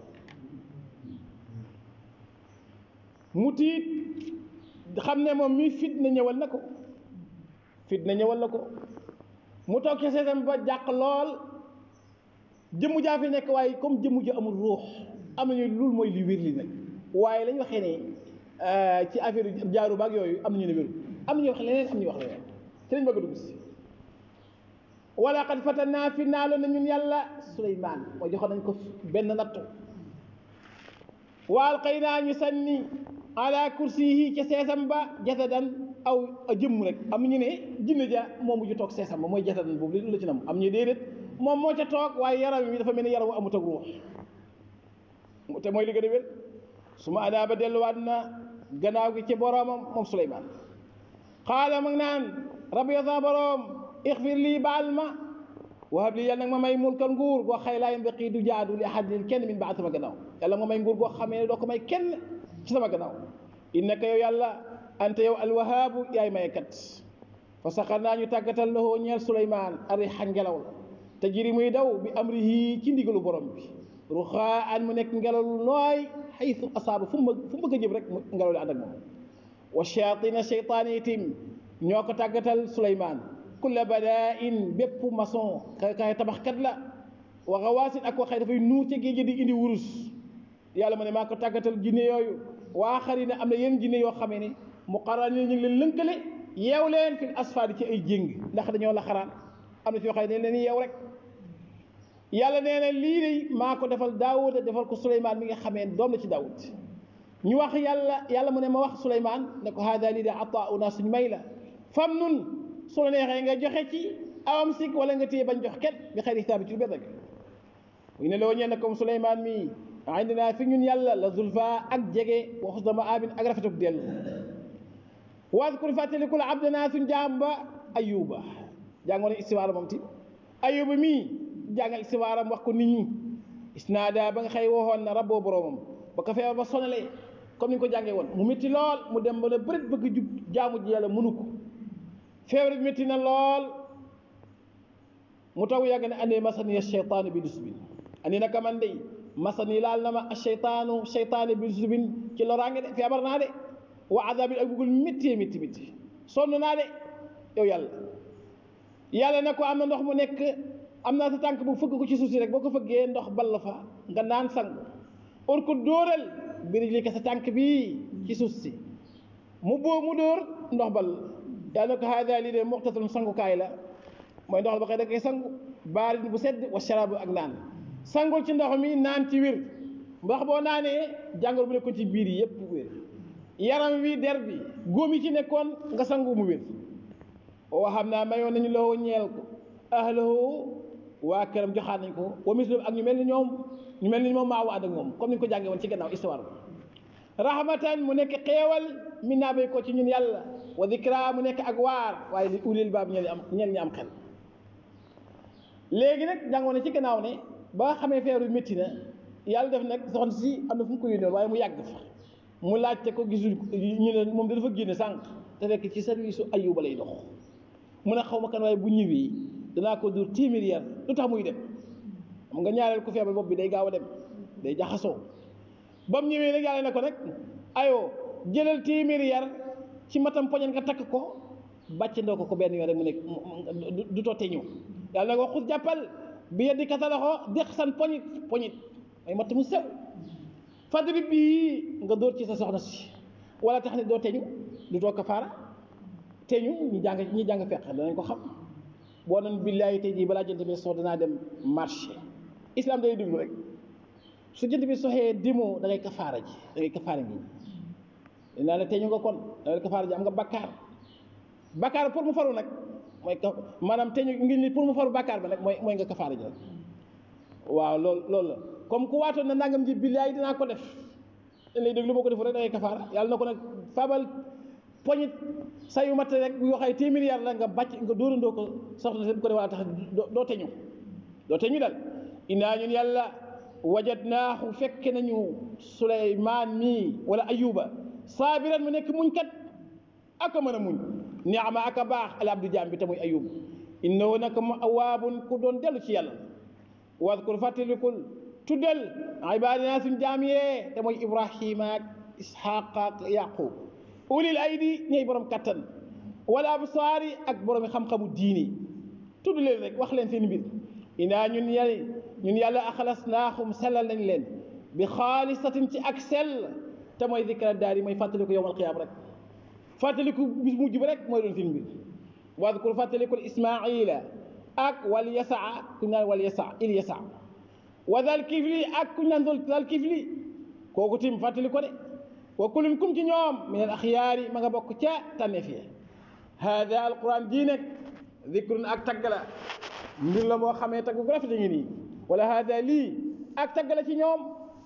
mu tiit xam ne moom mi fitna ñëwal na ko fitna ñëwal na ko mu toog ci seesam ba jàq lool jëmmu jaa fi nekk waaye comme jëmmu ji amul ruux am nañu loolu mooy li wér li nag waaye lañ waxee ne ci affaire jaaru baag yooyu am nañu ne wéru am nañu wax leneen am ñu wax leneen ci lañ bëgg a dugg si wala qad fatanaa fi naaloon na ñun yàlla Suleymaan mooy joxoon nañ ko benn nattu wa alqaynaa ñu sànni ala kursiyihi ca seesam ba jasadan aw jëmm rek am ñu ne jinne ja moom ju toog seesam ba mooy jasadan boobu li la ci nam am ñu déedéet moom moo ca toog waaye yaram wi dafa mel ni yaram wu amut ak ruux te mooy li gën a wér su ma adaa ba delluwaat na gannaaw gi ci boroomam moom Suleymaan xaala mag naan rabbi yow sama boroom ixfir lii baal ma wahab lii yàlla nag ma may mulkan nguur goo xëy laa yambaqi du jaadu li ahadin kenn min baad sama gannaaw yàlla nga may nguur goo xamee ne doo ko may kenn ci sama gannaaw innaka yow yàlla anta yow alwahaabu yaay mayekat fa saxar naa ñu tàggatal lahoo ñeel Suleymaan arixa ngelaw la te jiri muy daw bi amrihi ci ndigalu borom bi ruxaa an mu nekk ngelaw lu nooy xaytu asaaba fu mu fu mu bëgg a jëm rek ngelaw li ànd ak moom wa shayatina sheytaane itim ñoo ko tàggatal Suleymaan kulla badain bépp maçon ka kay tabaxkat la wa xawaasin ak waxee dafay nuur ca géej di indi wurus yàlla ma ne maa ko tàggatal jinne yooyu waa xari ne am na yenn jinne yoo xamee ne mu xaraan ñu ngi leen lënkale yeew leen fil asfaadi ci ay jéng ndax dañoo la xaraan am na fi yoo xam ne leen yeew rek yàlla nee na lii de maa ko defal daawuda defal ko suleymaan mi nga xamee doom la ci daawud ñu wax yàlla yàlla mu ne ma wax suleymaan ne ko haada lii de ataauna suñ may la fam nun su la neexee nga joxe ci awam sik wala nga téye bañ jox kenn bi xëy xitaabi ci lu benn rek mu ne loo ñeen ne comme suleymaan mi indinaa fi ñun yàlla la zulfa ak jege wa xusna maabin ak rafetuk dellu waadkur fàttalikul abdanaa suñ jaam ba ayuba jàngoon istiwaara moom ti ayuba mii jàngal istiwaaram wax ko nit ñi isnaada ba nga xëy waxoon na rabboo boroomam ba ko feebar ba sonalee comme ni nga ko jàngee woon mu métti lool mu dem ba ne bërit bëgg jub jaamu ji yàlla mënu ko feebar bi métti na lool mu taw yàgg ne andee masaniya cheytaanu bi dus bi andi naka man dey masani laal na ma acheytaanu cheytaane bi subin ci loraange de feebar naa de wa adabin ak bugul métti métti métti sonn naa de yow yàlla yàlla ne ko am na ndox mu nekk am naa sa tànk bu fëgg ko ci suuf si rek boo ko fëggee ndox ball fa nga naan sang or ko dóoral biri li ko sa tànk bii ci suuf si mu boo mu dóor ndox ball yàlla ne ko haada lii de muxtasalun sangukaay la mooy ndox la ba xëy da koy sangu baarin bu sedd wa sharaabu ak naan sangul ci ndox mi naan ci wér ndax boo naanee jàngoro bu nekkoon ci biir yi yépp wér yaram wi der bi góom yi ci nekkoon nga sangu mu wér oo xam naa mayoon nañu loo ñeel ko ahlahu waa këram joxaat nañ ko wa mislu ak ñu mel ni ñoom ñu mel ni moom maa ànd ak moom comme ni ñu ko jàngee woon ci gannaaw histoire bi rahmatan mu nekk xeewal min naa bay ko ci ñun yàlla wa dikra mu nekk ak waar waaye li ulil baab ñeen ñi am ñeen ñi am xel léegi nag jàngoon na ci gannaaw ne ba xamee feeru métti na yàlla def nag soxna si am na fu mu ko yónnee waaye mu yàgg fa mu laajte ko gisul ñu ne moom dafa génne sànq te fekk ci service su ayuba lay dox mu ne xaw ma kan waaye bu ñëwee danaa ko dur téeméer yar lu tax muy dem xam nga ñaareel ku feebar bopp bi day gaaw a dem day jaxasoo ba mu ñëwee nag yàlla ne ko nag ayoo jëlal téeméer yar ci matam poñan nga takk ko bàcc ndoo ko ko benn yoon rek mu nekk du totte ñëw yàlla nag waxut jàppal bi yeddi kasa loxo deq san poñit poñit mooy matt mu sew fadri bii nga dóor ci sa soxna si wala tax ne doo teñu du toog kafaara teñu ñi jàng ñi jàng fekk danañ ko xam boo nan billaahi tey jii balaa jant bi sox danaa dem marché islam day déglu rek su jant bi soxee dimoo da ngay kafaara ji da ngay kafaara ji dinaa la teñu nga kon da ngay kafaara ji am nga bakkaar bakkaar pour mu faru nag mooy ka maanaam teñu ngi ni pour mu faru bakkaar ba nag mooy mooy nga kafaara ji rek waaw loolu loolu la comme ku waatoon na nangam ji billaahi dinaa ko def dañ lay déglu boo ko defu rek da ngay kafaara yàlla na ko nag fabal poñit sayu mat rek bu waxee téeméer yar la nga bàcc nga dóorandoo ko soxna si bu ko def wala tax doo teñu doo teñu dal innaa ñun yàlla wajadnaahu fekk nañu suleymaan mii wala ayuba saabiran mu nekk muñ kat aka mën a muñ niama aka baax al abdu jaam bi te muy ayub innahu naka mu awaabun ku doon dellu ci yàlla wadkur fàttalikul tuddal ibadina suñ jaam yee te mooy ibrahima ak ishaqa ak yaqub ulil aydi ñooy borom kattan wala absaari ak borom xam-xamu diini tudd leen rek wax leen seen mbir inaa ñun yàlla ñun yàlla axalas naaxum sellal nañ leen bi xaalisatin ci ak sell te mooy zikra daar yi mooy fàttaliku yowmal qiyaam rek fàttaliku bis mujj ba rek mooy doon seen mbir wadkur fàttalikul ismaila ak wal yasaa kuñ naan wal yasaa il yasaa wa dal kifli ak kuñ naan dal kifli kooku tim fàttali ko de wa kulun kum ci ñoom min al axyaari ma nga bokk ca tànneef ya hada alquran jii nag zikrun ak tagg la mbir la moo xamee tagg gu rafet ngi nii wala hada lii ak tagg la ci ñoom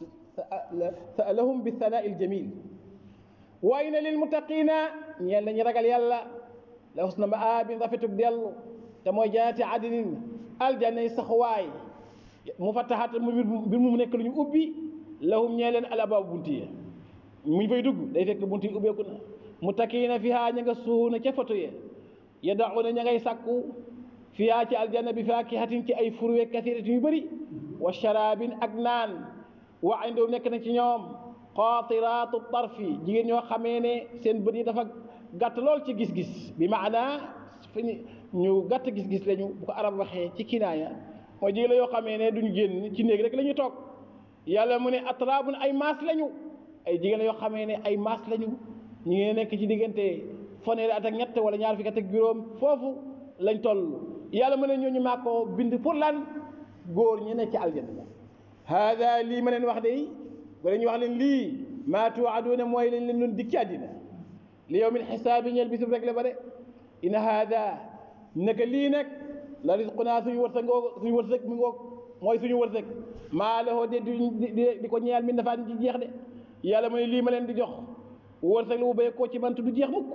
lahum bi thanaa il jamil wa inna lil muttaqina ñeel nañu ragal yàlla la husna maabin rafetug dellu te mooy jannati adnin aljanna yi saxuwaay mu fattaxat mu mbir mu nekk lu ñu ubbi lahum ñee leen alabaabu bunti ya muñ fay dugg day fekk bunti yi ubbeeku na muttaqiina fiha ña nga suuna ca foto ye yadauna ña ngay sàkku fiha ci aljanna bi faakihatin ci ay furwe kasiratin yu bëri wa sharabin ak naan wa indahum nekk na ci ñoom qaatiraatu tarfi jigéen ñoo xamee ne seen bët yi dafa gàtt lool ci gis-gis bi maana fi ñu gàtt gis-gis lañu bu ko arab waxee ci kinaaya mooy jigéen la yoo xamee ne duñu génn ci néeg rek la ñuy toog yàlla mu ne atraabun ay maas lañu ay jigéen la yoo xamee ne ay maas lañu ñu ngi nekk ci diggante fanweeri at ak ñett wala ñaar fukki at ak juróom foofu lañ toll yàlla mu ne ñooñu maa ko bind pour lan góor ñi ne ci aljanna hada lii ma leen wax de wala ñu wax leen lii maa tuwaaduuna mooy lañ leen doon dikki àddina li yawmil xisaabi ñeel bisub rek la ba de ina hada naka lii nag la risqunaa suñu wërsëg ngoog suñu wërsëg mi ngoog mooy suñu wërsëg maa la de di di ko ñeel min dafaa ci jeex de yàlla mu ne lii ma leen di jox wërsëg la bu béy koo ci man du jeex mukk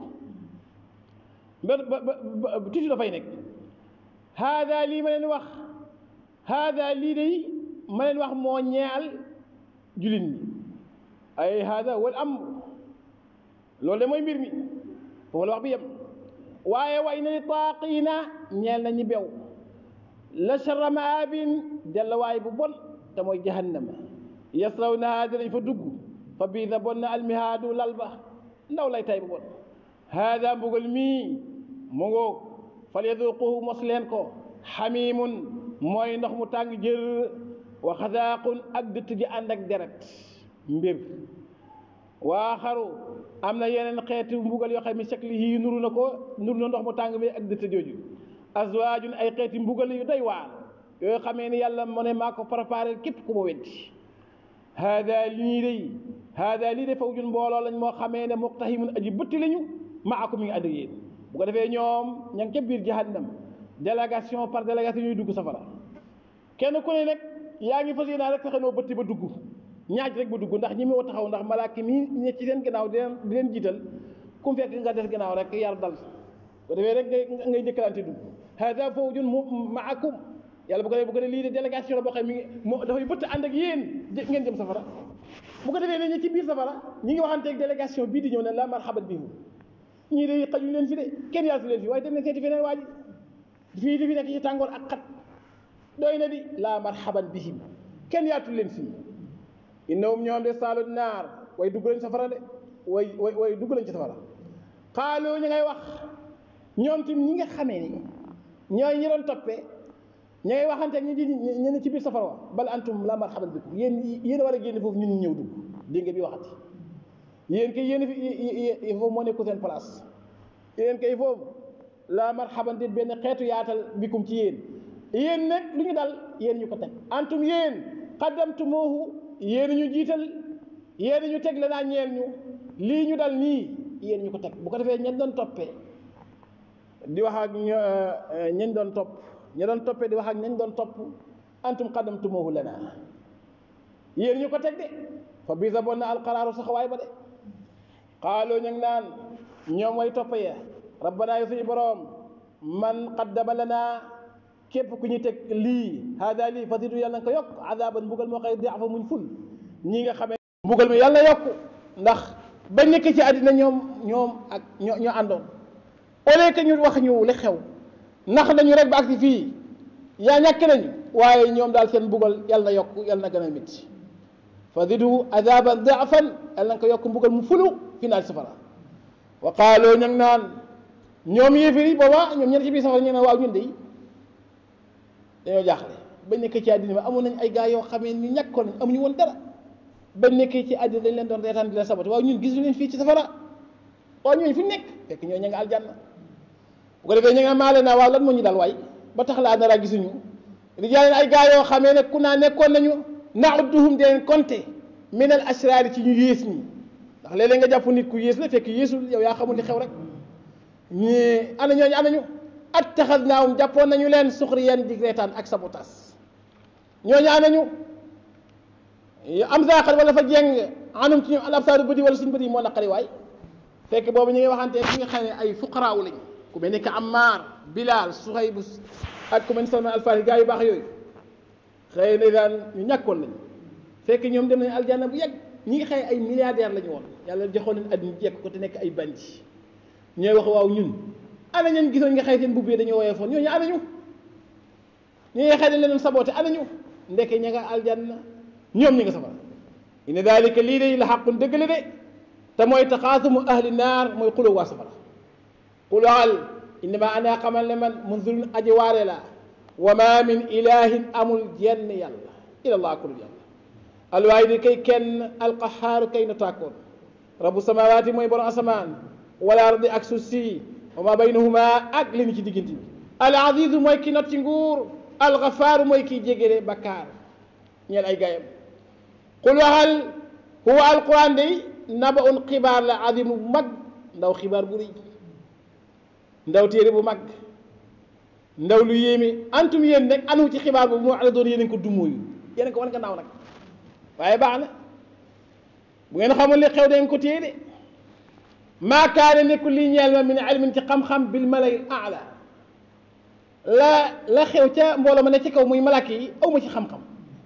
ba ba ba toujours dafay nekk hada lii ma leen wax hada lii de ma leen wax moo ñeel jullit ñi ay hada wal amr loolu de mooy mbir mi foofu la wax bi yem waaye way na li taaqiina ñeel na ñi bew la charra maabin dellawaay bu bon te mooy jahannama yaslawnaha dinañ fa dugg fa biisa bon na almihaadu lal ba ndaw lay tay bu bon haada mbugal mii mu ngoog fal yaduquhu mos leen ko xamimun mooy ndox mu tàng jër wa xasaaqun ak dëtt ji ànd ak deret mbir waa xaru am na yeneen xeeti mbugal yoo xam ne shakli yii nuru na ko nuru na ndox mu tàng mi ak dëtt jooju azwaajun ay xeeti mbugal yu doy waar yooyu xamee ni yàlla mu ne maa ko préparé képp ku ma weddi haada lii day haada lii de fawjun mbooloo lañ moo xamee ne muqtahimun aji bëtti lañu maakum mi ngi ànd ak yéen bu ko defee ñoom ña ngi ca biir jahannam délégation par délégation ñuy dugg safara kenn ku ne nag yaa ngi fas yéenaa rek fexe noo bëtti ba dugg ñaaj rek ba dugg ndax ñi moo taxaw ndax malaaka mi ne ci seen gannaaw di leen di leen jiital ku mu fekk nga des gannaaw rek yar dal bu ko defee rek ngay ngay njëkkalante dugg haada fawjun maakum yàlla bu ko defee bu ko defee lii de délégation la boo xam mi ngi moo dafay bëtt ànd ak yéen ngeen jëm safara bu ko defee ne ñi ci biir safara ñi ngi waxanteeg délégation bii di ñëw ne la marhaban bihim ñii de xajuñ leen fi de kenn yaatu leen fi waaye dem leen seeti feneen waa ji fii di fi nekk ci tàngoor ak xat doy na di la marhaban bihim kenn yaatu leen fii innahum ñoom de saalu naar way dugg lañ safara de way way way dugg lañ ci safara xaaloo ñu ngay wax ñoom tim ñi nga xamee ni ñooy ñi doon toppee ña ngay waxante ñi di ñu ne ci biir safara wa bal antum la marhaban bikum yéen yéen a war a génn foofu ñun ñëw dugg dégg nga bi waxati yéen kay yéen fi foofu moo nekku seen place yéen kay foofu la marhaban dit benn xeetu yaatal bikum ci yéen yéen nag lu ñu dal yéen ñu ko teg antum yéen qaddamtumuhu yéen ñu jiital yéen ñu teg la naa ñeel ñu lii ñu dal nii yéen ñu ko teg bu ko defee ñen doon toppee di wax ak ñañ doon topp ña doon toppee di wax ak ñañ doon topp antum qaddamtumuhu lana yéen ñu ko teg de fa bisa bon na alqaraaru saxawaay ba de xaaloo ñu ngi naan ñoom way topp ya rabbana yu suñu boroom man qaddama lana képp ku ñu teg lii hada lii fasidu yàlla na ko yokk azaban mbugal moo xëy diafa muñ ful ñi nga xamee mbugal mi yàlla yokk ndax ba nekk ci àddina ñoom ñoom ak ñoo ñoo àndoon au lieu que ñu wax ñu li xew ndax nañu rek ba agsi fii yaa ñàkk nañu waaye ñoom daal seen mbugal yàlla na yokk yàlla na gën a métti fasidu azaban diafan yàlla na ko yokk mbugal mu fulu fi naal safara wa qaaloo ña ngi naan ñoom yéefiri booba ñoom ñen ci biir safara ñu ne waaw ñun de dañoo jaaxle bañ nekkee ci àddina bi amoon nañ ay gars yoo xamee ñu ñàkkoon nañ amuñu woon dara bañ nekkee ci àddina dañ leen doon reetaan di leen sabati waaw ñun gisuñu leen fii ci safara waaw ñooñu fi nekk fekk ñoo ña nga aljanna bu ko defee ña nga maale naa waaw lan moo ñu dal waay ba tax laa dara gisuñu rijaaleen ay gars yoo xamee ne ku naa nekkoon nañu naudduhum di leen compter min al asraari ci ñu yées ñi ndax léeg-léeg nga jàpp nit ku yées la fekk yéesul yow yaa xamul li xew rek ñii ana ñooñu ana ñu attaxadnaahum jàppoon nañu leen suxriyan di reetaan ak sabotas ñooñu ana ñu am zaaxal wala fa jeng anum ci ñoom al absaaru bëdi wala suñu bëdi moo naqari waay fekk boobu ñu ngi waxante ki nga xam ne ay fuqaraaw lañ ku mel ni que Ammar Bilal Suhayb ak ku mel ni Salman Alfaari gaa yu baax yooyu xëy na daan ñu ñàkkoon lañ fekk ñoom dem nañu aljanna bu yàgg ñi ngi xëy ay milliardaires la ñu woon yàlla joxoon leen àddina jekk ko te nekk ay bandi ñooy wax waaw ñun ana ñan gisoon nga xëy seen mbubb yi dañoo woyee foon ñooñu ana ñu ñi nga xëy dañ leen saboote ana ñu ndeke ña nga aljanna ñoom ñi nga safara inna dalika lii de la xaqun dëgg la de te mooy taxaasumu ahli naar mooy xuloo waa safara xulaal innama ana xamal ne man munzirun aji waare la wa ma min ilahin amul jenn yàlla ilallah kulul yàlla alwaahidi kay kenn alqahaaru kay na tàkkoon rabu samawaati mooy borom asamaan wala ardi ak suuf si wa ma baynahuma ak li ni ci diggante bi al azizu mooy ki not ci nguur al gafaaru mooy kiy jégére bakkaar ñeel ay gayam qul waxal huwa alquran day naba un xibaar la azimu bu mag ndaw xibaar bu rëy ndaw téere bu mag ndaw lu yéeme antum yéen nag anu ci xibaar boobu moo ala doon yéen ko dumóoyu yéen ko wan nga naaw nag waaye baax na bu ngeen xamul li xew dañ ko téye de maa kaane nekkul lii ñeel ma min ilmin ci xam-xam bil malay ala la la xew ca mbooloo ma ne ci kaw muy malak yi aw ma ci xam-xam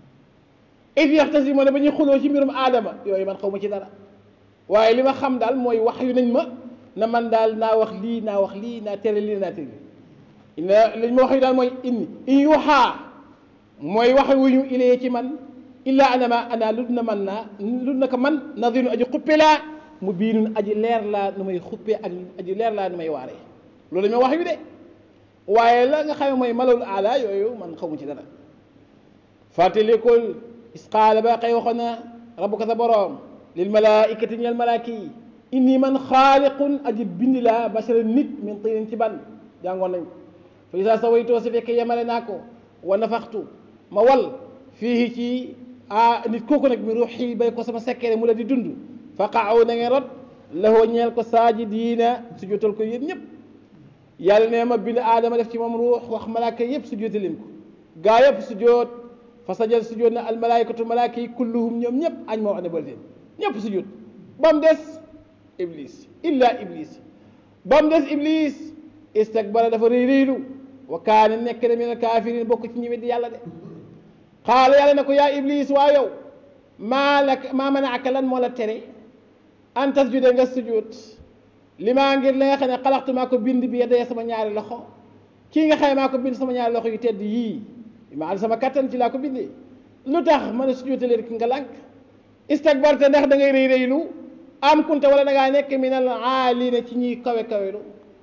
if yaxtasimoo ne ba ñuy xuloo ci mbirum aadama yooyu man xaw ma ci dara waaye li ma xam daal mooy wax yu nañ ma na man daal naa wax lii naa wax lii naa tere lii naa tere lii li ma wax yu daal mooy inni in yuuxaa mooy wax wu ñu ilee ci man illa ana ma ana lu na man naa lu na ko man nadinu aji xuppe laa mu biinun aji leer laa nu may xuppe ak aji leer laa nu may waaree loolu dañoo wax yu de waaye la nga xam mooy malawul aala yooyu man xamu ci dara fàttalikul isqaala ba xëy waxoon na rabbuka sa boroom lil malaikati ñeel malaaki yi inni man xaaliqun aji bindi laa basara nit min tinin ci ban jàngoon nañ ko fa isa sawaytoo si fekkee yemale naa ko wa nafaxtu ma wal fii ci a nit kooku nag mi ruuxi bay ko sama sekkere mu la di dund fa qaaw na ngeen rot lahoo ñeel ko saajidiina su jotal ko yéen ñëpp yàlla ne ma bind aadama def ci moom ruux wax malaaka yëpp su joote leen ko gaa yëpp su joot fa sajal su joot na almalaykatu malaaka yi kulluhum ñoom ñëpp añ ma wax ne bal teen ñëpp su joot ba mu des iblis illa iblis ba mu des iblis istakbara dafa rëy rëylu wa kaane nekk na min al kaafiriin bokk ci ñi weddi yàlla de xaala yàlla ne ko yaa iblis waa yow maa la maa manaaka lan moo la tere an tasjude nga sujud li maa ngir la nga xam ne xalaxtu maa ko bind bi yeddaye sama ñaari loxo kii nga xam ne maa ko bind sama ñaari loxo yu tedd yii maa sama kattan ci laa ko bindee lu tax mën a sujjóote leen ki nga lànk istakbarta ndax da ngay rëy rëylu am kunta wala da ngaa nekk min al aalina ci ñiy kawe kawelu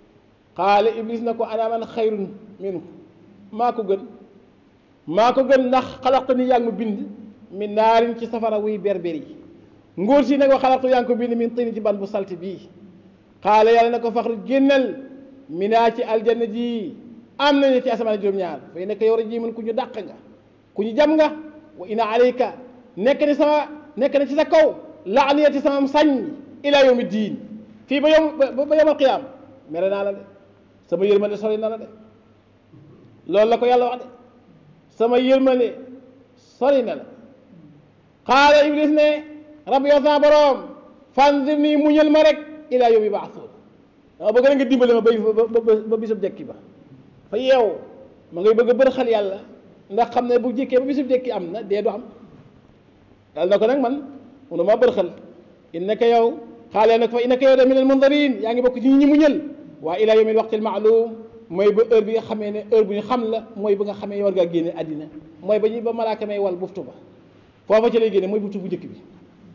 xaala iblis na ko ana man xayrun minhu maa ko gën maa ko gën ndax xalaxtu ni yaa ngi ma bind min naarin ci safara wuy berber yi nguur si nag wa xalaxtu yaa ngi ko bind min tini ci ban bu salte bii xaala yàlla na ko faxru génnal minaa ci aljanna ji am nañu ci asamaan juróom-ñaar fay nekk yow rek ji mën ku ñu dàq nga ku ñu jam nga wa ina alayka nekk ni sama nekk na ci sa kaw laaniyati sama sañ ila yawmi diin fii ba yom ba yawmal qiyaam mere naa la de sama yërmande sori na la de loolu la ko yàlla wax de sama yërmande sori na la xaala iblis ne rabbi yow sama boroom fanzir nii muñal ma rek ila yawmi baasuun dama bëgg na nga dimbale ma ba ba bisub jekki ba fa yeew ma ngay bëgg a bër xal yàlla ndax xam ne bu jékkee ba bisub jekki am na dee du am yàlla na ko nag man munu maa bër xal innaka yow xaale nag fa innaka yow de min al mundarin yaa ngi bokk ci ñi mu ñël waa ila yawmi waqtil maalum mooy ba heure bi nga xamee ne heure bu ñu xam la mooy ba nga xamee war ngaa génne àddina mooy ba ñu ba malaaka may wal buftu ba foofa ci lay génne mooy buftu bu njëkk bi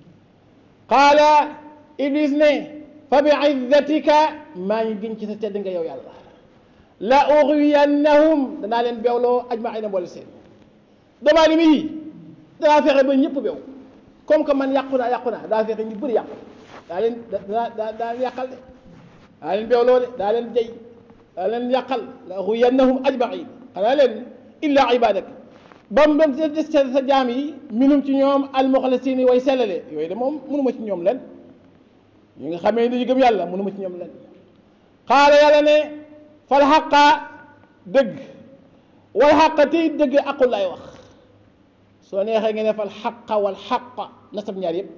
qaala iblis ne fa bi izzatika maa ngi gën ci sa tedd nga yow yàlla la ughwiyannahum danaa leen beewloo ajmaina mboole seen doomu aadama yi danaa fexe ba ñëpp beew comme que man yàqu naa yàqu naa daa fexe ñu bëri yàqu daa leen daa daa daa yàqal de daa leen beewloo de daa leen jay daa leen yàqal la ughwiyannahum ajmain xanaa leen illa ibadak ba mu des des sa jaam yi minum ci ñoom almuxlasin yi way sellale yooyu de moom mënuma ci ñoom len ñi nga xamee dañu gëm yàlla mënuma ci ñoom len xaala yàlla ne fal xaqa dëgg wal xaqa tey dëgg aqul lay wax soo neexee nga ne fal xaqa wal xaqa nasab ñaar yëpp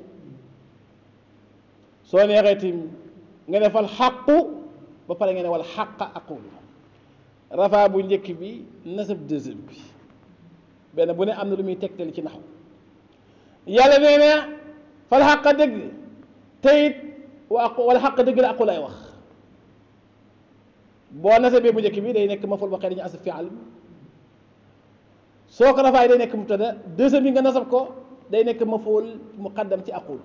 soo neexee tim nga ne fal xaqu ba pare nga ne wal xaqa aqul rafa bu njëkk bi nasab deuxième bi benn bu ne am na lu muy tegtal ci naxu yàlla nee na fal xaqa dëgg teyit wa wala xaq dëgg la aqu lay wax boo nasabee bu njëkk bi day nekk maful ba xëy dañu asaf fial soo ko rafaay day nekk mubtada deuxième bi nga nasab ko day nekk maful muqaddam ci aqul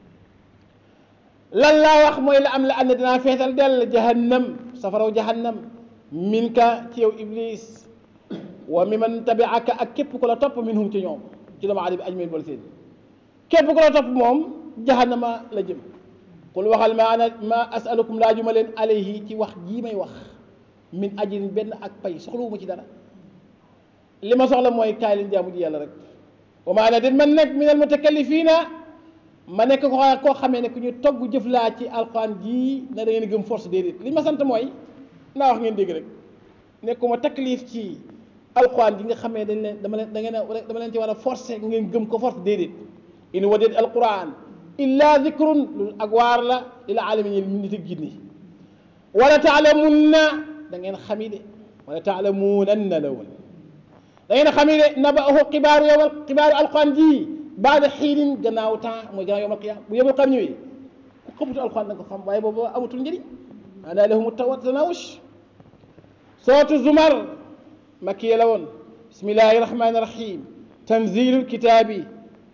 lan laa wax mooy la am la ànd dinaa feetal dell jahannam safaraw jahannam min ka ci yow iblis wa mi man tabiaka ak képp ku la topp minhum ci ñoom ci doomu aadama bi ajmain boole seen képp ku la topp moom jahannama la jëm qul waxal ma ana ma asalukum laajuma leen alayhi ci wax jii may wax min ajrin benn ak pay soxlawuma ci dara li ma soxla mooy kaay leen jaamu ji yàlla rek wa ma ana den man nekk min al mutakallifiina ma nekk ko koo xamee ne ku ñu togg jëf laa ci alquran jii na da ngeen gëm force déedéet li ma sant mooy naa wax ngeen dégg rek nekkuma taklif ci alquran ji nga xamee dañ leen dama leen da ngeen a dama leen ci war a forcer ngeen gëm ko force déedéet in wadeet alquran illa dikrun lu ak waar la ila alamin yi nit ak jinni wala taalamunna da ngeen xami de wala taalamunanna la woon da ngeen xami de nabaahu xibaaru yowal xibaaru alquran ji baada xiinin gannaaw temps mooy gannaaw yowmal qiyaam bu yowmal qiyaam ñëwee ku xamutu alquran da nga ko xam waaye boobu amatul njëriñ ana lahum tanawush sootu zumar makkiya la woon bismillahi rahmani rahim tanzilu lkitaabi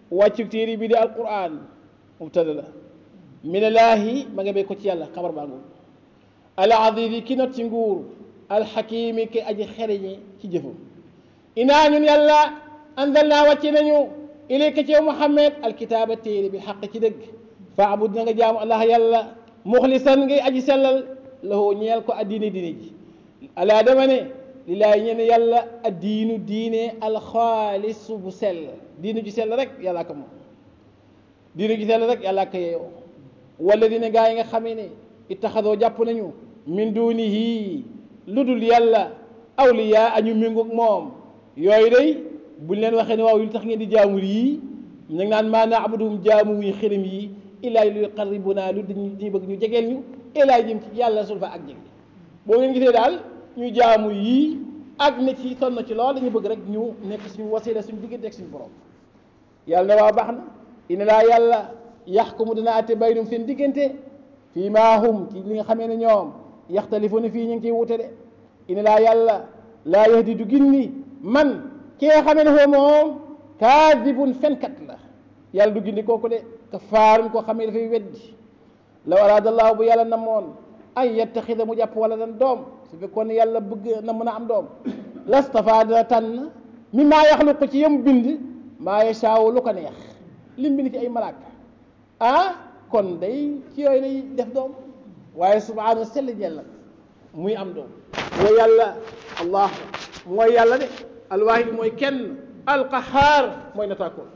wàccu téere bi di alquran mubtada la minallaahi ma nga bay ko ci yàlla xabar baa ngoog al azizi ki not ci nguur alxakimi ki aji xereñe ci jëfam inaa ñun yàlla anzal naa wàcce nañu ilayka ci yow muhammad alkitaaba téere bi xaq ci dëgg faabud na nga jaamu allah yàlla muxlisan ngay aji sellal lahoo ñeel ko addiine diine ji alaa dama ne lillaahi ñeen yàlla addiinu diine alxaalisu bu sell diine ju sell rek yàllaa ko moom diine ju sell rek yàllaa ko yeeyoo wala dina gaa yi nga xamee ne ittaxadoo jàpp nañu min dunihi lu dul yàlla awliyaa añu méngoog moom yooyu day buñ leen waxee ne waaw lu tax ngeen di jaamul yii ñu ngi naan maa naabuduhum jaamu wuñu xërëm yi illaa li yuqarribuna lu dañuy bëgg ñu jegeel ñu illaa jëm ci yàlla sulfa ak jege boo ngeen gisee daal ñu jaamu yii ak ne ci sonn ci lool dañu bëgg rek ñu nekk suñu wasila suñu diggante ak suñu borom yàlla ne waa baax na ina laa yàlla yaxkumu dina atte baynum seen diggante fii maa hum ci li nga xamee ne ñoom yaxtalifuna fii ñu ngi ciy wute de ina laa yàlla laa yahdi du ginni man ki nga xamee ne foo moom kaadibun fenkat la yàlla du gindi kooku de kafaarun koo xamee dafay weddi law araada allahu bu yàlla namoon ay yattaxida mu jàpp wala dan doom su fekkoon ne yàlla bëgg na mën a am doom lastafa dana tànn mi maa yaxluqu ci yem bind maa yashaawu lu ko neex lim bind ci ay malaaka ah kon day ci yooyu lay def doom waaye subhaanahu sell jella muy am doom mooy yàlla allah mooy yàlla de alwaahid mooy kenn alqahaar mooy nataakoon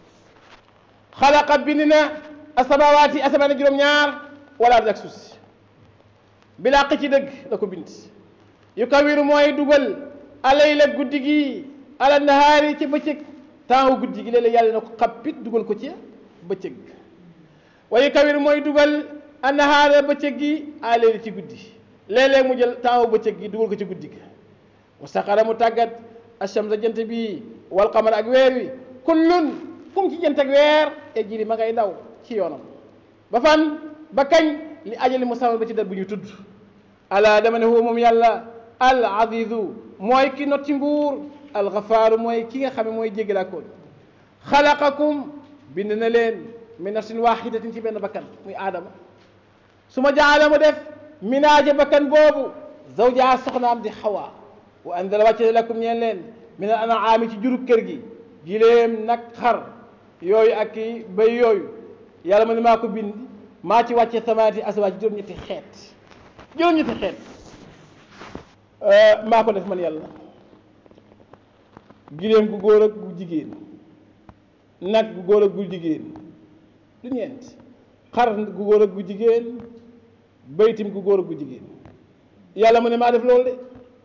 xalaqa bind na asamawaati asamaan juróom-ñaar wala ardi ak suuf si bilaa ci dëgg la ko bind yu kawiru mooy dugal alayla guddi gi ala nahaari ci bëccëg temps guddi gi léeg-léeg yàlla na ko xappit dugal ko ci bëccëg wa yu kawiru mooy dugal annahaara bëccëg gi alayla ci guddi léeg-léeg mu jël temps bëccëg gi dugal ko ci guddi gi wa saxara mu tàggat ashamsa jant bi wal qamar ak weer wi kullun kum ci jant ak weer e jiri ma ngay daw ci yoonam ba fan ba kañ li ajali musamman ba ci dat bu ñu tudd ala dama ne huwa moom yàlla al azizu mooy ki not ci nguur al gafaaru mooy ki nga xam ne mooy jéggalaakoon xalaqakum bind na leen min nafsin waxidatin ci benn bakkan muy aadama su ma jaala mu def minaaja bakkan boobu zawjaa soxnaam di xawa wa anzala wàcce lakum ñeen leen min al anaami ci juru kër gi giléem nag xar yooyu ak i bay yooyu yàlla ma ne maa ko bind maa ci wàcce samaati aswaaj juróom-ñetti xeet juróom-ñetti xeet maa ko def man yàlla giléem gu góor ak gu jigéen nag gu góor ak gu jigéen du ñeent xar gu góor ak gu jigéen baytim gu góor ak gu jigéen yàlla mu ne maa def loolu de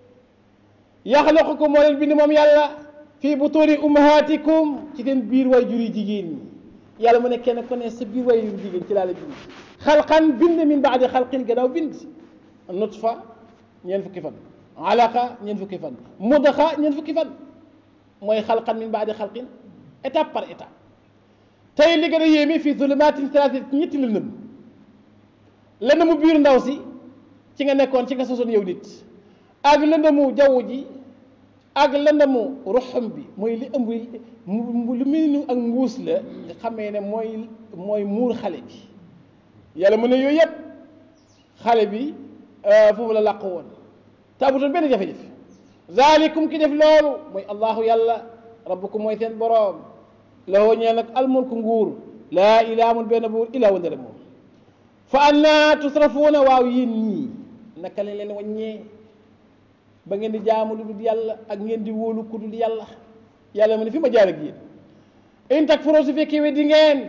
yaxlaqukum moo leen bind moom yàlla fii butuuni ummahaatikum ci seen biir way juri jigéen ñi yàlla mu ne kenn ku ne sa biir way juri jigéen ci laa la bind xalqan bind min baadi xalqin gannaaw bind nutfa ñeent fukki fan alaqa ñeent fukki fan mudaxa ñeent fukki fan mooy xalqan min baadi xalqin étape par étape tey li gën a yéeme fii zulumaatin salaasin ñetti lëndëm lëndëmu biir ndaw si ci nga nekkoon ci nga sosoon yow nit ak lëndëmu jaww ji ak lëndëmu ruxum bi mooy li ëmb lu mel ni ak mbuus la nga xamee ne mooy mooy muur xale bi yàlla mu ne yooyu yëpp xale bi foofu la làq woon te amutoon benn jafe-jafe zalikum ki def loolu mooy allahu yàlla rabbukum mooy seen boroom lahoo ñeel nag almulku nguur laa ilaa amul benn buur ilaa wandale moom fa anna tusrafuuna waaw yéen ñii naka lañ leen wàññee ba ngeen di jaamu lu dul yàlla ak ngeen di wóolu ku dul yàlla yàlla mu ne fi ma jaar ak yéen in takfuroo su fekkee weddi ngeen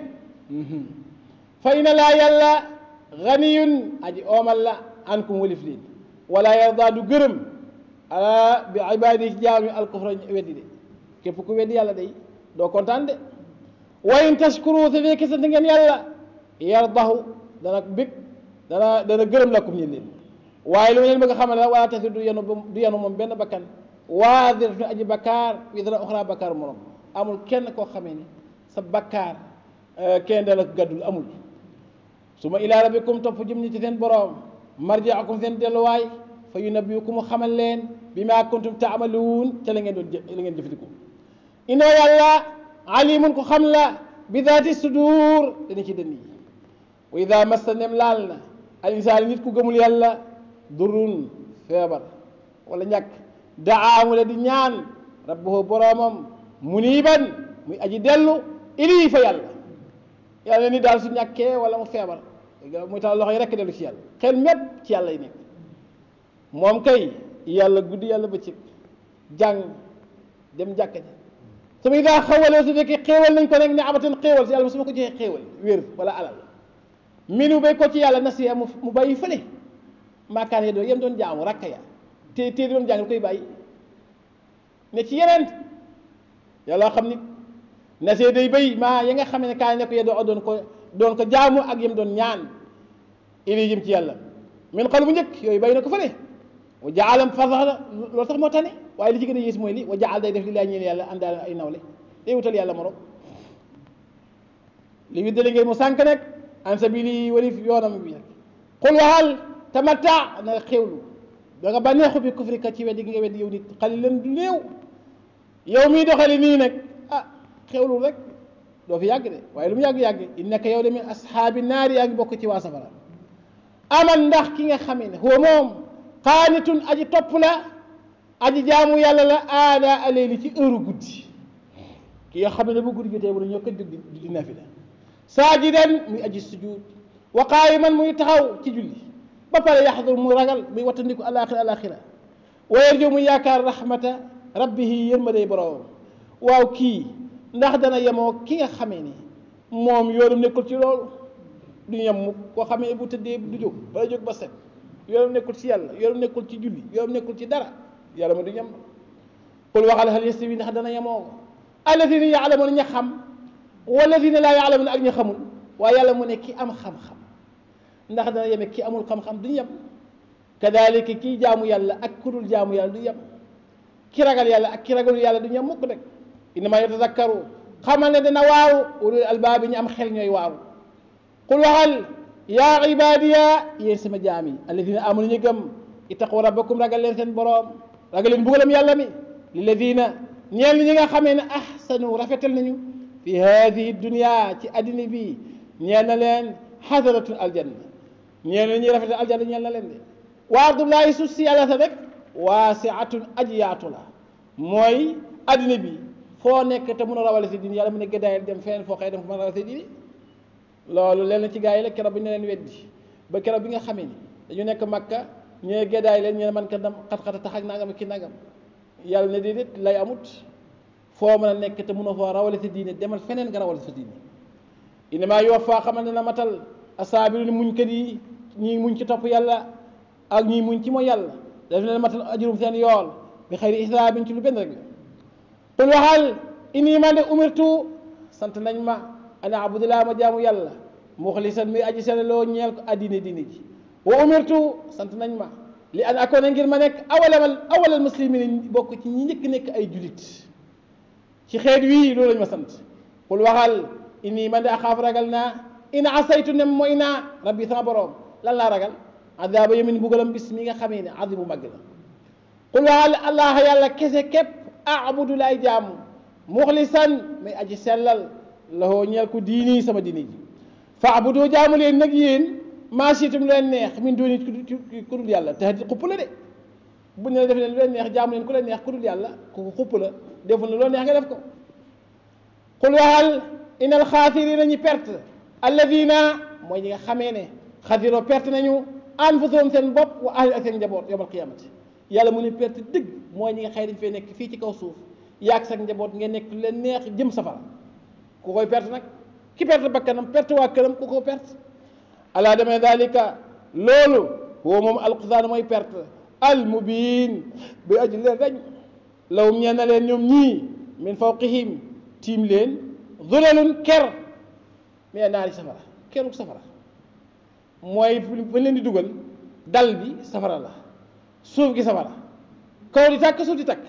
fa ina laa yàlla ganiyun aji oomal la ankum walif leen wala yarda du gërëm ala bi ibaadi ci jaam yi alkufra weddi de képp ku weddi yàlla day doo kontaan de wa in tashkuru su fekkee sant ngeen yàlla yardahu dana bég dana dana gërëm lakum ñeen leen waaye lu ma leen bëgg a xamal la wala tasir du yenu du yenu moom benn bakkan waaziratun aji bakkaar wisra uxra bakkaar morom amul kenn koo xamee ni sa bakkaar kenn dala ko gàddul amul su ma ilaa rabbikum topp jëm ñi ci seen boroom marjiakum seen delluwaay fa yunabbiukum mu xamal leen bi maa kuntum taamaluun ca la ngeen doon la ngeen jëfandikoo inoo yàlla alimun ko xam la bi daati sudur dana ci dënn yi wa ida massa nem laal na al insaan nit ku gëmul yàlla durun feebar wala ñàkk daamu la di ñaan rabbahu boroomam muniban muy aji dellu ilii fa yàlla yàlla ni daal su ñàkkee wala mu feebar muy tax loxo yi rekk dellu ci yàlla xel mépp ci yàlla yi nekk moom kay yàlla guddi yàlla bëccëg jàng dem jàkka ji su ma daa xawalee su fekkee xéewal nañ ko rek ne amatan xéewal si yàlla su ma ko joxee xéewal wér wala alal minu bay ko ci yàlla nasiya mu bàyyi fële maakaan ya doo yem doon jaamu rakka ya te te doon jàng koy bàyyi ne ci yeneen yàlla xam ni nasiya day bay maa ya nga xam ne kaa ne ko ya doo doon ko doon ko jaamu ak yem doon ñaan ili jëm ci yàlla min xal bu njëkk yooyu bàyyi na ko fële wa jaalam fasax loolu sax moo tane waaye li ci gën a yées mooy li wa jaal day def li laa ñeen yàlla àndaale ay nawle day wutal yàlla morom li widdale ngeen mu sànk nag an sabili walif yoonam bi nag xul waxal tamatta na nga xewlu da nga bànneexu bi kufrika ci weddi gi nga weddi yow nit xalilan du néew yow miy doxali nii nag ah xewlu rek doo fi yàgg de waaye lu mu yàgg-yàgg innaka yow de min ashaabi naari yaa ngi bokk ci waa safara aman ndax ki nga xamee ne huwa moom qaanitun aji topp la aji jaamu yàlla la aada aleeli ci heure guddi ki nga xam ne bu guddi jotee bu ne ñoo ko jóg di di nafila saajidan muy aji sujud wa qaayiman muy taxaw ci julli ba pare yaxdur mu ragal muy wattandiku alaxira alaxira wa yarju muy yaakaar rahmata rabbihi yërmadey boroomam waaw kii ndax dana yemoo ki nga xamee ni moom yoonam nekkul ci loolu du yem mu koo xamee bu tëddee du jóg bala jóg ba set yoonam nekkul ci yàlla yoonam nekkul ci julli yoonam nekkul ci dara yàlla ma du ñem qul waxal hal yastawi ndax dana yemoo alladina yaalamuuna ña xam walladina laa yaalamuuna ak ña xamul waaye yàlla mu ne ki am xam-xam ndax dana yeme ki amul xam-xam duñu yem kadalika kii jaamu yàlla ak ku dul jaamu yàlla du yem ki ragal yàlla ak ki ragalul yàlla du yem mukk rek innama yatazakkaru xamal ne dana waaru ulul albaabi ñu am xel ñooy waaru qul waxal yaa ibadiya yéen sama jaam yi alladina amanu ñu gëm ittaqu rabbakum ragal leen seen boroom ragal leen bugalam yàlla mi lilladina ñeel ñi nga xamee ne ahsanu rafetal nañu fi hadihi dunia ci addina bi ñeel na leen xasaratul aljanna ñeel na ñuy rafetal aljanna ñeel na leen de wa ardullahi suuf si yàlla sa rek waasiatun aji yaatu la mooy addina bi foo nekk te mun a rawale si diini yàlla mu ne gëddaayal dem feneen foo xëy dem fu mën a rawale si diini loolu leen ci gaa yi la keroog bi ñu leen weddi ba keroog bi nga xamee ni dañu nekk makka ñee gëddaay leen ñu ne man ka dam xat-xata tax ak nangam ki nangam yàlla ne déedéet lay amut foo mën a nekk te mun a foo rawale si diine demal feneen nga rawale sa diine innamaa yuwaffaa xamal ne na matal asaabiruun muñkat yi ñii muñ ci topp yàlla ak ñii muñ ci mooy yàlla daf leen matal ajurum seen yool bi xëyri hisaabin ci lu benn rek qul waxal inni man de umirtu sant nañ ma ana abudulaa ma jaamu yàlla muxlisan muy aji sellaloo ñeel ko addine diine ji wa umirtu sant nañ ma li an akoona ngir ma nekk awalal awalal muslimin bokk ci ñi njëkk nekk ay julit ci xeet wii loolu lañ ma sant qul waxal inni man de axaaf ragal naa in asaytu nem mooy naa rabbi sama borom lan laa ragal adaaba yamin bugalam bis mi nga xamee ne azimu màgg la qul waxal allah yàlla kese képp abudu laay jaamu muxlisan may aji sellal lahoo ñeel ko diini sama diini ji fa abudu jaamu leen nag yéen maa siitum lu leen neex min dooni ku dul yàlla te di xupp la de bu ne la def leen lu leen neex jaamu leen ku leen neex ku dul yàlla ku xupp la deful ne loo neex nga def ko qul waxal inal xaasirina ñi perte alladina mooy ñi nga xamee ne xasiroo perte nañu anfusahum seen bopp wa ahli ak seen njaboot yawmal qiyamati yàlla mu ne perte dëgg mooy ñi nga xëy dañ fay nekk fii ci kaw suuf yaag sa njaboot ngeen nekk lu leen neex jëm safara ku koy perte nag ki perte bakkanam perte waa këram ku ko perte alaa demee dalika loolu woo moom alxusaan mooy perte al mubiin bi aji leen dañ lawum ñeen na leen ñoom ñii min fawqihim tiim leen zulalun ker mais naari safara keruk safara mooy fa leen di dugal dal bi safara la suuf gi safara kaw di tàkk suuf di tàkk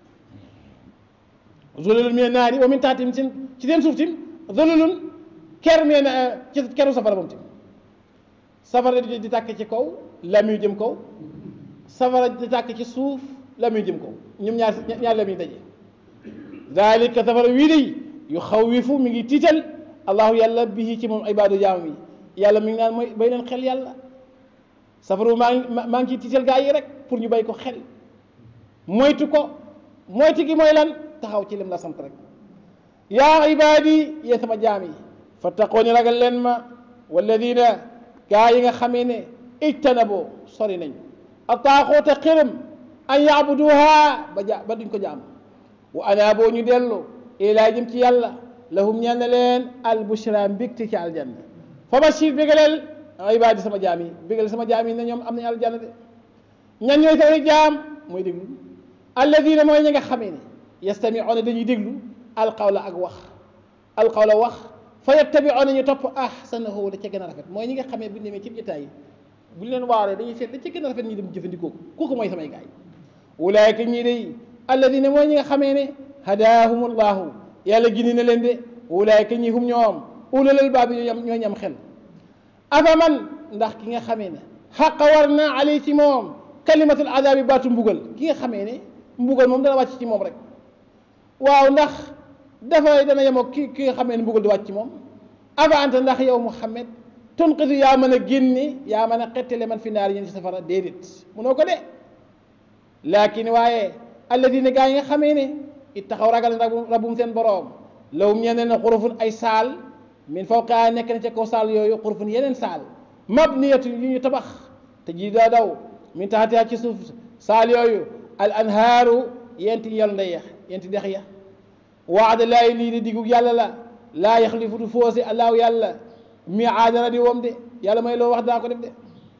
zulalun min naari wa min taxtim seen ci seen suuf tim zulalun ker mee na ci keru safara moom tim safara di di tàkk ci kaw la muy jëm kaw safara di tàkk ci suuf la muy jëm kaw ñoom ñaar ñaar la muy daje dalika safara wii day yu xawwifu mi ngi tiital allahu yàlla bihi ci moom ibaadu jaam yi yàlla mi ngi naan mooy bay leen xel yàlla safaru maa ngi maa ngi ciy tiital gaa yi rek pour ñu bay ko xel moytu ko moytu gi mooy lan taxaw ci lim la sant rek yaa ibaadi yéen sama jaam yi fattaqooni ragal leen ma walladina gaa yi nga xamee ne ijtanaboo sori nañ a taaxoota xërëm an yaabuduha ba ja ba duñ ko jaam wa anaaboo ñu dellu ilaa jëm ci yàlla lahum ñeel na leen al bushra mbégte ci aljanna fa bashir bégaleel ibaadi sama jaam yi bégaleel sama jaam yi ne ñoom am nañu aljanna de ñan ñooy samay jaam mooy déglu alladina mooy ñi nga xamee ne yastamiuuna dañuy déglu alqawla ak wax alqawla wax fa yattabiuuna ñu topp ahsanahu da ca gën a rafet mooy ñi nga xamee bu ñu demee ci jotaay yi bu ñu leen waaree dañuy seet da ca gën a rafet ñi dem jëfandikoo ko kooku mooy samay gaay ulaayka ñii day alladina mooy ñi nga xamee ne hadaahumullahu yàlla gindi na leen de ulaayka ñi hum ñoom ulul albaab ñoo ñam ñoo ñam xel afa man ndax ki nga xamee ne xaqa war na alay ci moom kalimatul adaabi baatu mbugal ki nga xamee ne mbugal moom dana wàcc ci moom rek waaw ndax dafay dana yemoo ki ki nga xamee ne mbugal du wàcc ci moom afa anta ndax yow Muhammad tunqidu yaa mën a génne yaa mën a xettale man fi naar yéen ci safara déedéet munoo ko de laakin waaye alladina gaa yi nga xamee ne it taxaw ragal rabbum seen boroom lawum ñeneen ne xurufun ay saal min fawqa nekk na ca kaw saal yooyu xurufun yeneen saal mabniyatu yu ñu tabax te ji daa daw min taxatiha ci suuf saal yooyu al anhaaru yenti yol ndeya yenti dex ya waada laay lii di diggu yàlla la laa yaxlifu du foose allahu yàlla mi aadara di woom de yàlla may loo wax daa ko def de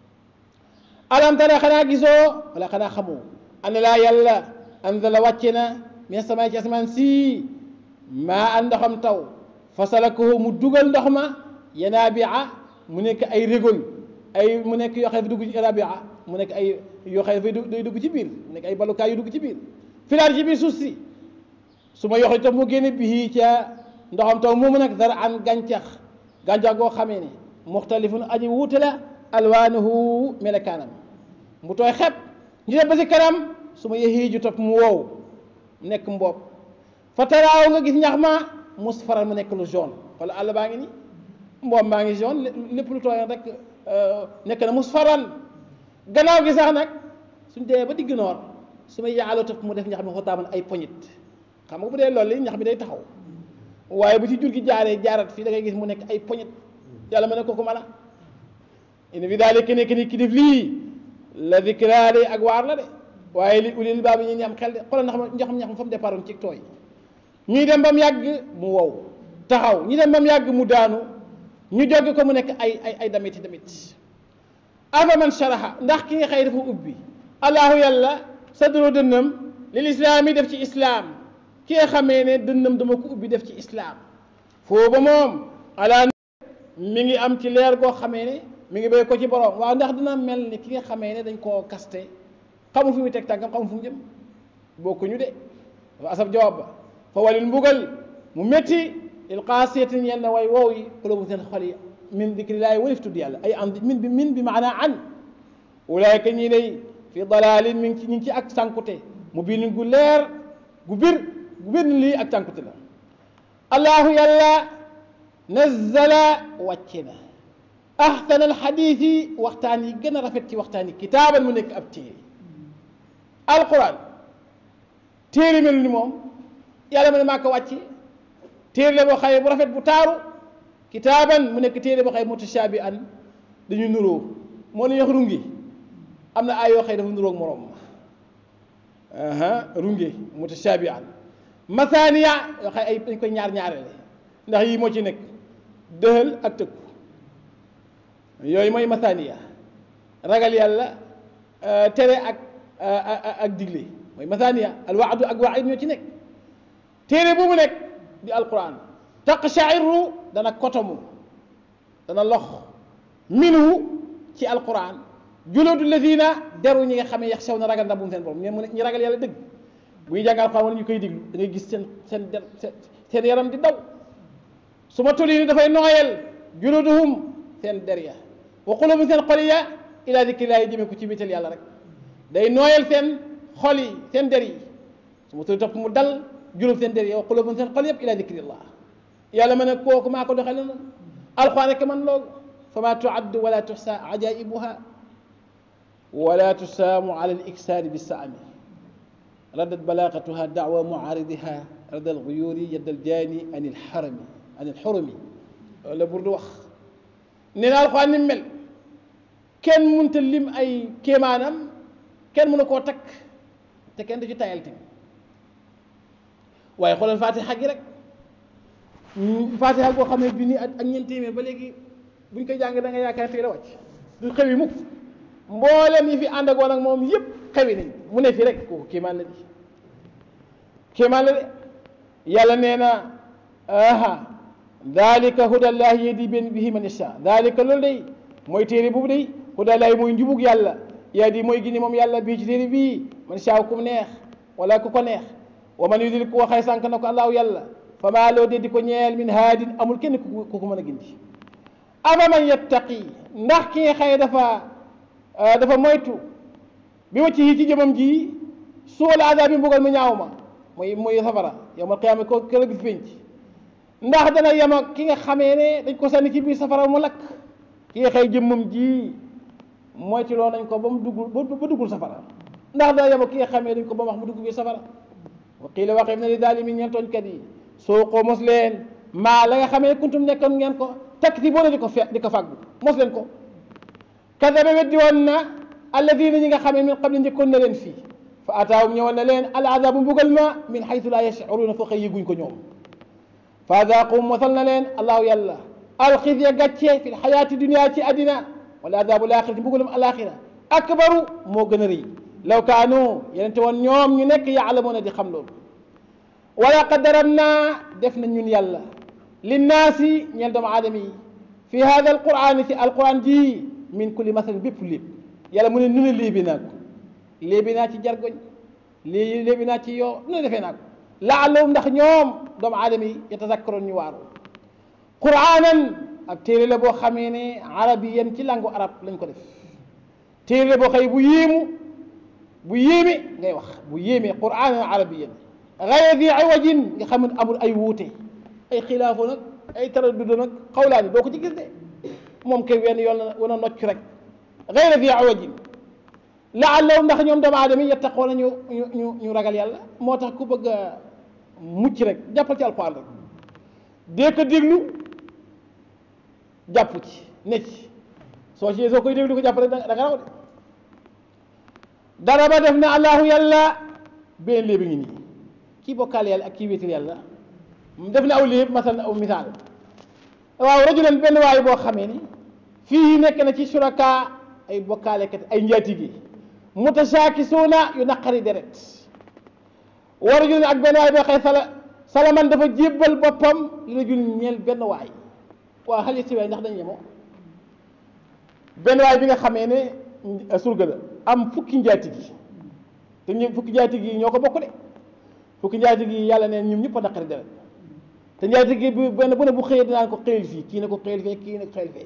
alam tara xanaa gisoo wala xanaa xamoo ana laa yàlla anzala wàcce na min samaay ci asamaan si maa an ndoxam taw fasalakahu mu dugal ndox ma yanaabi'a mu nekk ay régol ay mu nekk yoo xam ne dugg ci rabia mu nekk ay yoo xam ne day dugg ci biir mu nekk ay balukaay yu dugg ci biir filaar ci biir suuf si su ma yoxli tam mu génne bii ca ndoxam taw moomu nag dara an gàncax gàncax goo xamee ne muxtalifun aji wuute la alwaanuhu melekaanam mu tooy xepp ñu dem ba si kanam su ma yexii ju topp mu wow nekk mboob fa taraaw nga gis ñax ma musfaran mu nekk lu jaune wala àll baa ngi ni mboob maa ngi jaune lépp lu tooyoon rek nekk na musfaran gannaaw gi sax nag suñ demee ba digg noor su ma yaaloo topp mu def ñax mi xotaaman ay poñit xam nga bu dee loolu li ñax mi day taxaw waaye bu ci jur gi jaaree jaarat fii da ngay gis mu nekk ay poñit yàlla ma ne kooku mën a in fi daal ki nekk ni ki def lii la dikraa de ak waar la de waaye li ulil baab yi ñu am xel de xoolal ndax ma ñax ñax ma fa mu départ ci tooy ñuy dem ba mu yàgg mu wow taxaw ñu dem ba mu yàgg mu daanu ñu joggi ko mu nekk ay ay ay damit damit afa man sharaha ndax ki nga xëy dafa ubbi allahu yàlla sadro dënnam lil islaam yi def ci islaam ki nga xamee ne dënnam dama ko ubbi def ci islaam foo ba moom ala mi ngi am ci leer goo xamee ne mi ngi béy ko ci borom waaw ndax dina mel ni ki nga xamee ne dañ koo kaste xamul fu muy teg tànkam xamul fu mu jëm bokkuñu de dafa asab jawaab ba fa walil mbugal mu métti il qaasiyatin yenn way wow yi xulubu seen xol yi min dikrillaahi walif tudd yàlla ay an min bi min bi maanaa an ulaayka ñii day fi dalalin mi ngi ci ñu ngi ci ak sànkute mu biin gu leer gu bir gu bir lii ak sànkute la allahu yàlla nazzala wàcce na ahsana alxadiis yi waxtaan yi gën a rafet ci waxtaan yi kitaaban mu nekk ab téere alquran téere melu ni moom yàlla ma ne maa ko wàcce téere la boo xaye bu rafet bu taaru kitaaban mu nekk téere boo xaye mutashaabi an dañu nuróo moo la ñu wax rungi am na ay yoo xëy dafa nuróog moroom runge mutashaabi an masaaniya yoo xëy ay dañ koy ñaar ñaarele ndax yii moo ci nekk dëhël ak tëkku yooyu mooy masaaniya ragal yàlla tere ak ak digle mooy masaaniya alwaadu ak waid ñoo ci nekk téere bu mu nekk di alquran taqshairu dana kotomu dana lox minhu ci alquran juludu ladina deru ñi nga xam ne yax sew na ragal ndax bu mu seen borom ñe ñi ragal yàlla dëgg bu ñu jàng alquran wala ñu koy diglu da ngay gis seen seen der seen yaram di daw su ma tuli ni dafay nooyal juluduhum seen der ya wa qulubum seen xol ya ila dikrillaahi jëmee ko ci biital yàlla rek day nooyal seen xol yi seen der yi su ma tuli topp mu dal julub seen der ya wa qulubum seen xol yëpp ila dikrillah yàlla ma ne kooku maa ko doxale noonu alxuraan rek man loolu fa ma tuaddu wala tuxsa ajaibuha wala tusaamu ala aliksaari bisaami raddat balaagatuha daawa muaaridiha radda alguyuuri yadda aljaani an ilxarami an ilxurumi loolu la burdu wax nee na alxuraan ni mel kenn mënta lim ay kéemaanam kenn mënu koo takk te kenn du ci tayal tamit waaye xoolal fatiha gi rek fatiha boo xam ne bi nii ak ñeent téeméer ba léegi buñ koy jàng da nga yaakaar tey la wàcc du xewi mukk mboolem yi fi ànd ak woon ak moom yëpp xewi nañ mu ne fi rek kooku kéemaan la di kéemaan la de yàlla nee na aha dalika hudallahi yahdi bihi man yasha dalika loolu day mooy téere boobu day hudallahi mooy njubug yàlla yahdi mooy gindi moom yàlla bii ci téere bii man shaa ku neex wala ku ko neex wa man yudil ku waxee sànq na ko allahu yàlla fa maa loo dee di ko ñeel min haadin amul kenn ku ko mën a gindi afa man yattaqi ndax ki nga xëye dafa dafa moytu bi ma ci ci jëmam ji suul azaab bi mbugal mu ñaaw ma mooy mooy safara yawmal qiyaama ko kër gis penc ndax dana yem ak ki nga xamee ne dañ ko sànni ci biir safara mu lakk ki nga xëy jëmmam ji moytu loo nañ ko ba mu duggul ba duggul safara ndax dana yem ak ki nga xamee dañ ko ba mu wax mu dugg biir safara wa qiila waxeef na li zaalimiin ñeel tooñkat yi soo ko mos leen maa la nga xamee kuntum nekkoon ngeen ko takk ti boo di ko fe di ko fàggu mos leen ko kadaba weddi woon na alladina ñi nga xamee min qabli njëkkoon na leen fii fa ataawum ñëwoon na leen al azabu mbugal ma min xaytu laa yashcuruuna foo xëy yëguñ ko ñoom fa adaaqum mosal na leen allahu yàlla alxizya gàcce fi lxayaati dunia ci addina wala azabu laaxira ci mbugalum alaxira akbaru moo gën a rëy law kaanu yenente woon ñoom ñu nekk yaalamuuna di xam loolu wala qad darabnaa def na ñun yàlla linnaasi ñeel doomu aadama yi fi hada alquran ci alquran ji min kulli masalin bépp léeb yàlla mu ne nu ne léebi naa ko léebi naa ci jargoñ lée léebi naa ci yoo nu ne defee naa ko laallahum ndax ñoom doomu aadama yi yatazakkaroon ñu waaru quranan ak téere la boo xamee ne arabiyan ci langu arab lañ ko def téere la boo xëy bu yéemu bu yéeme ngay wax bu yéeme quranan arabiyan gayra di iwajin nga xam ne amul ay wuute ay xilaafo nag ay taraddud nag xawlaani doo ko ci gis de moom kay wenn yoon na wana nocc rek gayra di iwajin laallahum ndax ñoom doomu aadama yi yattaqoona ñu ñu ñu ragal yàlla moo tax ku bëgg a mucc rek jàppal ci alquran rek dee ko déglu jàpp ci ne ci soo ci soo koy déglu ko jàpp rek da nga raw de dara ba def na allahu yàlla benn léegi ngi nii kii bokkaal yàlla ak kii wéetal yàlla def na aw léeb masal aw misaal waaw rajulan benn waay boo xamee ni fii nekk na ci suraka ay bokkaalekat ay njaatige mutashaakisuuna yu naqari deret wa rajulan ak benn waay boo xëy sala salaman dafa jébbal boppam li rajul ñeel benn waay waaw xale si waay ndax dañ yemoo benn waay bi nga xamee ne surga la am fukki njaatige te ñu fukki njaatige yi ñoo ko bokk de fukki njaatige yi yàlla neen ñoom ñëpp a naqari deret te njaatige bi benn bu ne bu xëyee dinaan ko xëyal fii kii ne ko xëyal fee kii ne ko xëyal fee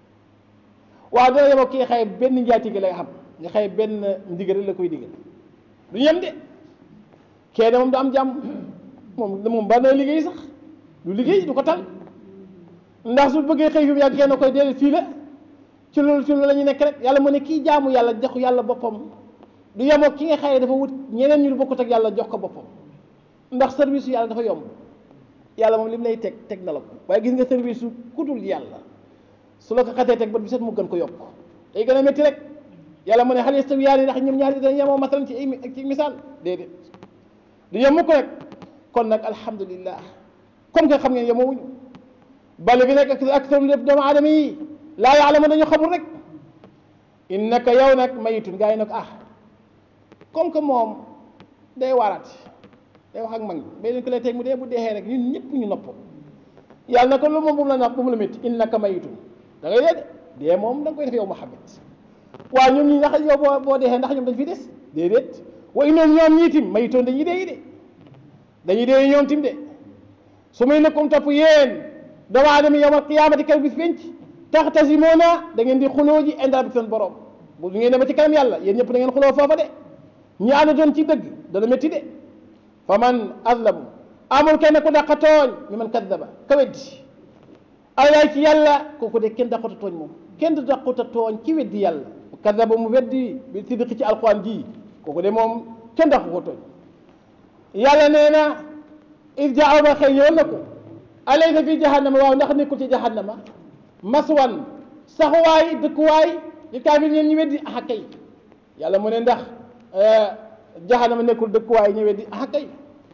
waaw dana yemoo kii xëy benn njaatige lay xam nga xëy benn ndigal la koy digal du yem de kenn moom du am jàmm moom moom ba na liggéey sax du liggéey du ko tal ndax su bëggee xëy fi mu yàgg kenn koy déedéet fii la ci loolu ci loolu la ñu nekk rek yàlla mu ne kii jaamu yàlla jox yàlla boppam du yemoo ki nga xëy dafa wut ñeneen ñu bokkut ak yàlla jox ko boppam ndax service yàlla dafa yomb yàlla moom li mu lay teg teg na la ko waaye gis nga service su kudul yàlla su la ko xatee teg ba bi set mu gën ko yokk day gën a métti rek yàlla mu ne hal yastawiyaani ndax ñoom ñaari dañ yemoo masalan ci ay ci misaal déedéet du yem ko rek kon nag alhamdulillah comme que xam ngeen yemoo wuñu bale bi nekk ak seen lépp doomu aadama yi laa yaalamu dañu xamul rek innaka yow nag mayitun gaa yi nag ah comme que moom day waaraat day wax ak mag ñi bay leen ko lay teg mu dee bu deexee rek ñun ñëpp ñu nopp yàlla na ko lu moom bu mu la nax bu mu la métti innaka mayitun da ngay dee de dee moom da nga koy def yow Muhammad waaw ñoom ñi ndax yow boo boo deexee ndax ñoom dañ fi des déedéet wa innoom ñoom ñii tim mayitoon dañuy dee de dañuy dee ñoom tim de su may nekkum topp yéen doomu aadama yawmal qiyaamati kaw bis penc taxtasimoona da ngeen di xuloo ji inda bi seen borom bu ngeen dema ci kanam yàlla yéen ñëpp da ngeen xuloo foofa de ñi ànd doon ci dëgg dana métti de fa man azlamu amul kenn ku dàqa tooñ mi man kaddaba ka weddi alaay ci yàlla kooku de kenn dàquta tooñ moom kenn du dàquta tooñ ci weddi yàlla kaddaba mu weddi bi siddiqi ci alquran ji kooku de moom kenn dàqu ko tooñ yàlla nee na id jaaw ba xëy ñëwal na ko alaysa fi jahannama waaw ndax nekkul ci jahannama maswan saxuwaay dëkkuwaay li kaafir ñeen ñu weddi ah kay yàlla mu ne ndax jahannama nekkul dëkkuwaay ñu weddi ah kay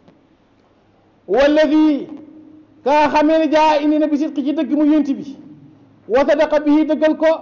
walladi kaa xamee ne jaa indi na bi sidqi ci dëgg mu yonti bi wa sadaqa bihi dëggal ko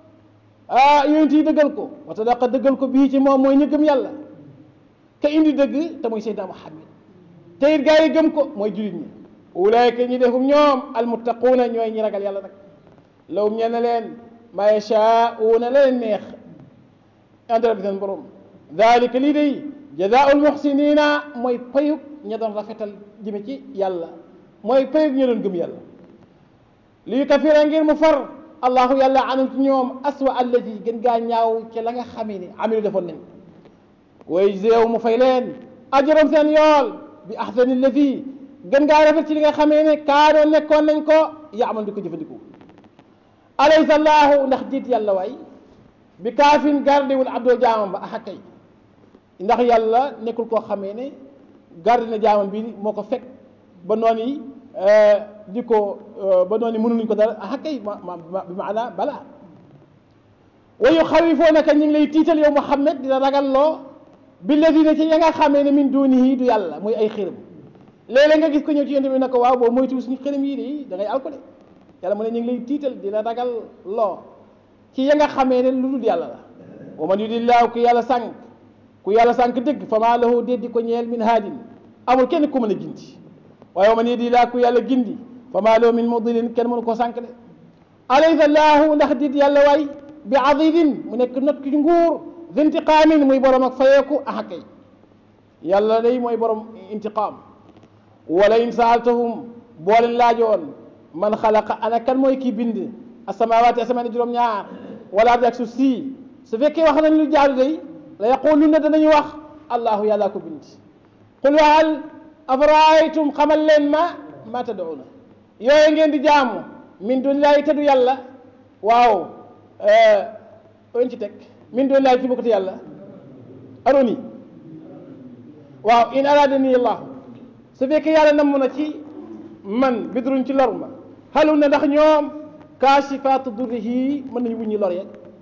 ah yonti yi dëggal ko wa sadaqa dëggal ko bii ci moom mooy ñu gëm yàlla ka indi dëgg te mooy Seydina Muhammad te it gaa yi gëm ko mooy jullit ñi ulaayka ñi defum ñoom almuttaquuna ñooy ñi ragal yàlla nag lawum ñe ne leen maa yashaa'uuna la leen neex ante rabbi seen borom dalika lii day jazaa'ul muhsinina mooy payug ña doon rafetal jëme ci yàlla mooy payug ña doon gëm yàlla li yukafira ngir mu far allahu yàlla anum ci ñoom aswa allati gën gaa ñaaw ci la nga xamee ni amilu defoon nañ way jéew mu fay leen ajaram seen yool bi ahsani allati gën ngaa rafet ci li nga xamee ne kaanoo nekkoon nañ ko yaamal di ko jëfandikoo alaysa allahu ndax jiit yàlla waay bi kaafin gardewul abdoo jaamam ba axa kay ndax yàlla nekkul koo xamee ne garde na jaamam bi moo ko fekk ba noonu yi di ko ba noonu mënuñu ko dara axa kay ma ma bi maana balaa wa yuxawifoonaka ñu ngi lay tiital yow Muhammad dina ragal loo billadina ci ya nga xamee ne min dunihi du yàlla muy ay xiram léeg-léeg nga gis ko ñëw ci yonent bi ne ko waaw boo moytuwul suñu xiram yii de da ngay alko de yàlla mu ne ñu ngi lay tiital dina ragal loo ci ya nga xamee ne lu dul yàlla la wa man yudillaahu ku yàlla sànq ku yàlla sànq dëgg fa maa lahu déddi ko ñeel min haadin amul kenn ku mën a gindi waaye wa man yudillaahu ku yàlla gindi fa maa lahu min mudilin kenn mënu koo sànq de alaysa laahu ndax dit yàlla waay bi adidin mu nekk not ki nguur intiqaamin muy borom ak fayeeku ah kay yàlla day mooy borom intiqaam wala in saaltahum boo leen laajoon man xalaqa ana kan mooy kii bind asamawaati asamaan juróom-ñaar wala ardi ak suuf si su fekkee wax nañ lu jaaru day la yaquluna danañu wax allahu yàllaa ko bind qul waxal afaraaytum xamal leen ma ma tad'una yooyu ngeen di jaamu min dunillahi tadu yàlla waaw oen ci teg min doon laay ci bokkati yàlla aroni waaw in aradani allah su fekkee yàlla namm na ci man bidruñ ci lor ma xalu na ndax ñoom kaashifaatu durrihi mën nañu wuññi lor ya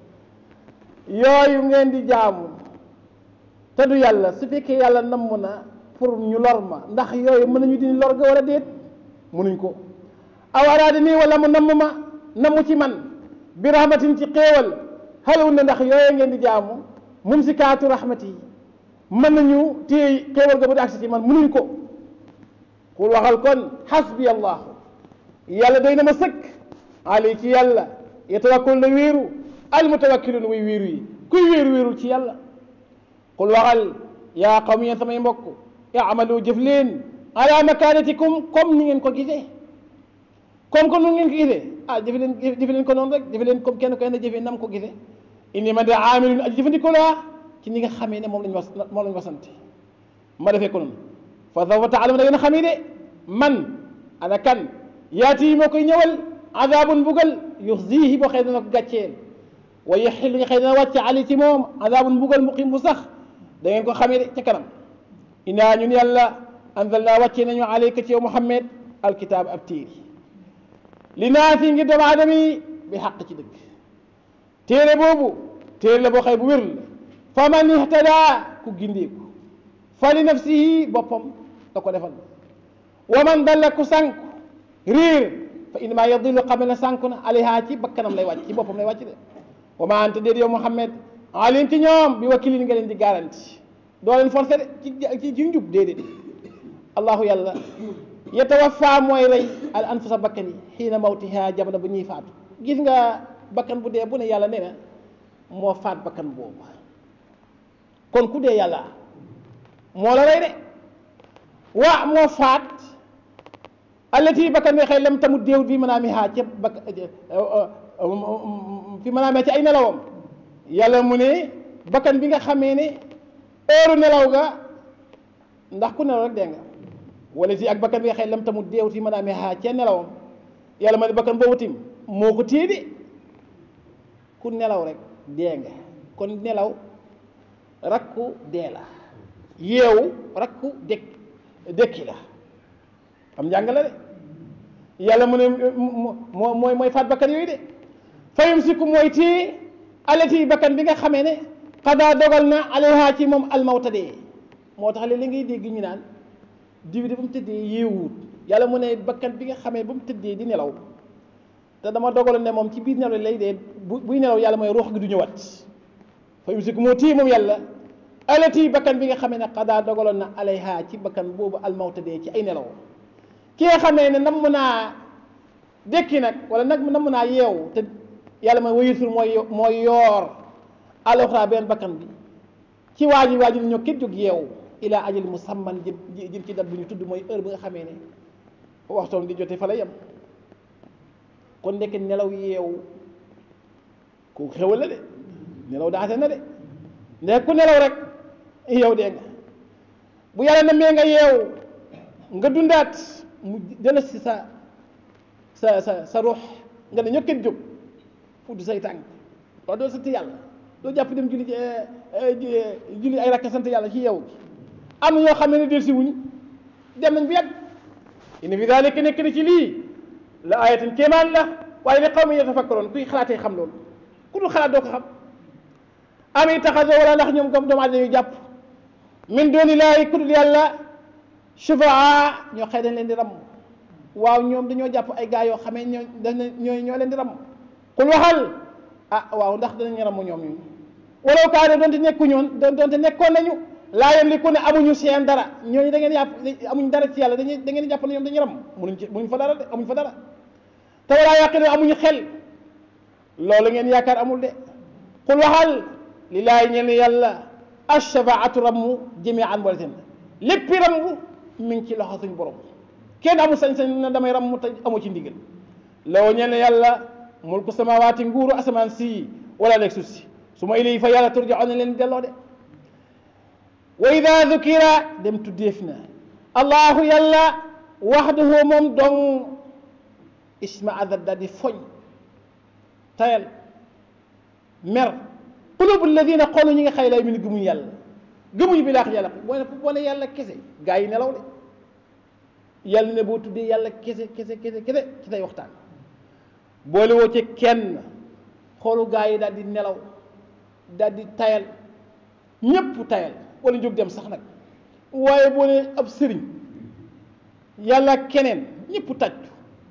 yooyu ngeen di jaamu te du yàlla su fekkee yàlla namm na pour ñu lor ma ndax yooyu mën nañu dindi lor ga war a déet mënuñ ko aw aradani wala mu namm ma namm ci man bi rahmatin ci xéewal xalawul na ndax yooyu ngeen di jaamu mumsikaatu rahmati yi mën nañu téye xéewal ga bu di agsi ci man munuñ ko xul waxal kon xasbi allah yàlla doy na ma sëkk ali ci yàlla yatawakkul na wéeru al mutawakkilun way wéeru yi kuy wéeru wéerul ci yàlla xul waxal yaa qawmi yéen samay mbokk amalu jëf leen ala makanatikum comme ni ngeen ko gisee comme que nu ngeen ko gisee ah jëfe leen jëfe leen ko noonu rek jëfe leen comme kenn koy na jëfe nam ko gisee inni ma de amilun aji jëfandikoo laa ci ni nga xamee ne moom lañ was moom lañ wasante ma defee ko noonu fa sawfa taalamu da ngeen xamee de man ana kan yaati yi moo koy ñëwal azabun bugal yuxzihi boo xëy dana ko gàcceel wa yaxil nga xëy dana wàcce ali ci moom azabun bugal muqim bu sax da ngeen ko xamee de ca kanam inaa ñun yàlla anzalna wàcce nañu alayka ci yow Muhammad alkitaab ab téere li naa fi ngir doomu aadama yi bi xàq ci dëgg téere boobu téere la boo xëy bu wér la fa man ihtada ku gindeeku fa li nafsihi boppam da ko defal wa man dalla ku sànku réer fa innama yadillu xam ne sànku na alayha ci bakkanam lay wàcc ci boppam lay wàcc de wa ma anta déet yow Muhammad alim ci ñoom bi wakilin nga leen di garanti doo leen forcé de ci ci ci njub déedéet allahu yàlla yatawaffa mooy rey al anfusa bakkan yi xiina mawtiha jamono bu ñuy faatu gis nga bakkan bu dee bu ne yàlla nee na moo faat bakkan boobu kon ku dee yàlla moo la rey de waa moo faat allati bakkan bi xëy lam tamu déew fi manaamiha ca bak fi manaamiha ci ay nelawam yàlla mu ne bakkan bi nga xamee ne heure nelaw ga ndax ku nelaw rek dee nga wala si ak bakkan bi nga xëy lam tamut deewti mën a amee xaa ca nelawam yàlla ma ne bakkan boobu tim moo ko téye de ku nelaw rek dee nga kon nelaw rakku dee la yeewu rakku dëkk dëkki la am njàngale de yàlla mu ne moo mooy mooy faat bakkan yooyu de fayum sikku mooy téye alati bakkan bi nga xamee ne xadaa dogal na alayha ci moom almawta dee moo tax li ngay dégg ñu naan diw de ba mu tëddee yeewuut yàlla mu ne bakkan bi nga xamee ba mu tëddee di nelaw te dama dogaloon ne moom ci biir nelaw lay dee bu buy nelaw yàlla mooy ruux gi du ñëwaat fayum sikku moo téye moom yàlla alati bakkan bi nga xamee ne xadaa dogaloon na alayha ci bakkan boobu almawta dee ci ay nelaw ki nga xamee ne nam naa dékki nag wala nag nam naa yeewu te yàlla mooy wayisul mooy mooy yoor aloxra benn bakkan bi ci waaji waaji ñoo kenn jóg yeewu ilaa ajal musamman jëm jëm ci dat bu ñu tudd mooy heure bi nga xamee ne waxtoom di jote fa la yem kon nekk nelaw yeewu ku xewal la de nelaw daate na de ndek ku nelaw rek yow dee nga bu yàlla na mee nga yeewu nga dundaat mu dana si sa sa sa sa ruux nga ne ñoo kenn jóg fudd say tànk wax doo sant yàlla doo jàpp dem julli julli ay rakka sant yàlla ci yow gi am na ñoo xam ne del si wuñ dem nañ bu yàgg inna fi dalika nekk na ci lii la ayatin kéemaan la waaye li xaw ma yatafakkaroon kuy xalaatee xam loolu ku dul xalaat doo ko xam ami taxasoo wala ndax ñoom comme doomu aadama yu jàpp min dooni laay ku dul yàlla shufaa ñoo xëy dañ leen di ram waaw ñoom dañoo jàpp ay gaa yoo xamee ñoo ñoo ñoo leen di ram xul waxal ah waaw ndax danañ ramu ñoom ñu walaw kaane doonte nekku ñoon doonte nekkoon nañu laa yamliku ne amuñu seen dara ñooñu da ngeen yàpp amuñ dara ci yàlla dañuy da ngeen jàpp ne ñoom dañu ram munuñ ci munuñ fa dara de amuñ fa dara te walaa yaqinu amuñu xel loolu ngeen yaakaar amul de xul waxal lillaahi ñeel ne yàlla ashafaatu ramu jamian wala seen léppi ramu mi ngi ci loxo suñ borom kenn amul sañ-sañ na damay ramu te amu ci ndigal loo ñeel ne yàlla mulku samawaati nguuru asamaan si wala leeg suuf si su ma ilay fa yàlla turjaoon na leen delloo de wa ida dukira dem tuddeef na allahu yàlla waxdahu moom dong isma adab daal di foñ tayal mer qulubu alladina xoolu ñi nga xëy lay mi ni gëmuñ yàlla gëmuñ bi laax yàlla boo ne boo ne yàlla kese gaa yi nelaw de yàlla ne boo tuddee yàlla kese kese kese kese ci tay waxtaan boole woo ci kenn xoolu gaa yi daal di nelaw daal di tayal ñépp tayal wala jóg dem sax nag waaye boo ne ab sëriñ yàlla keneen ñëpp tàccu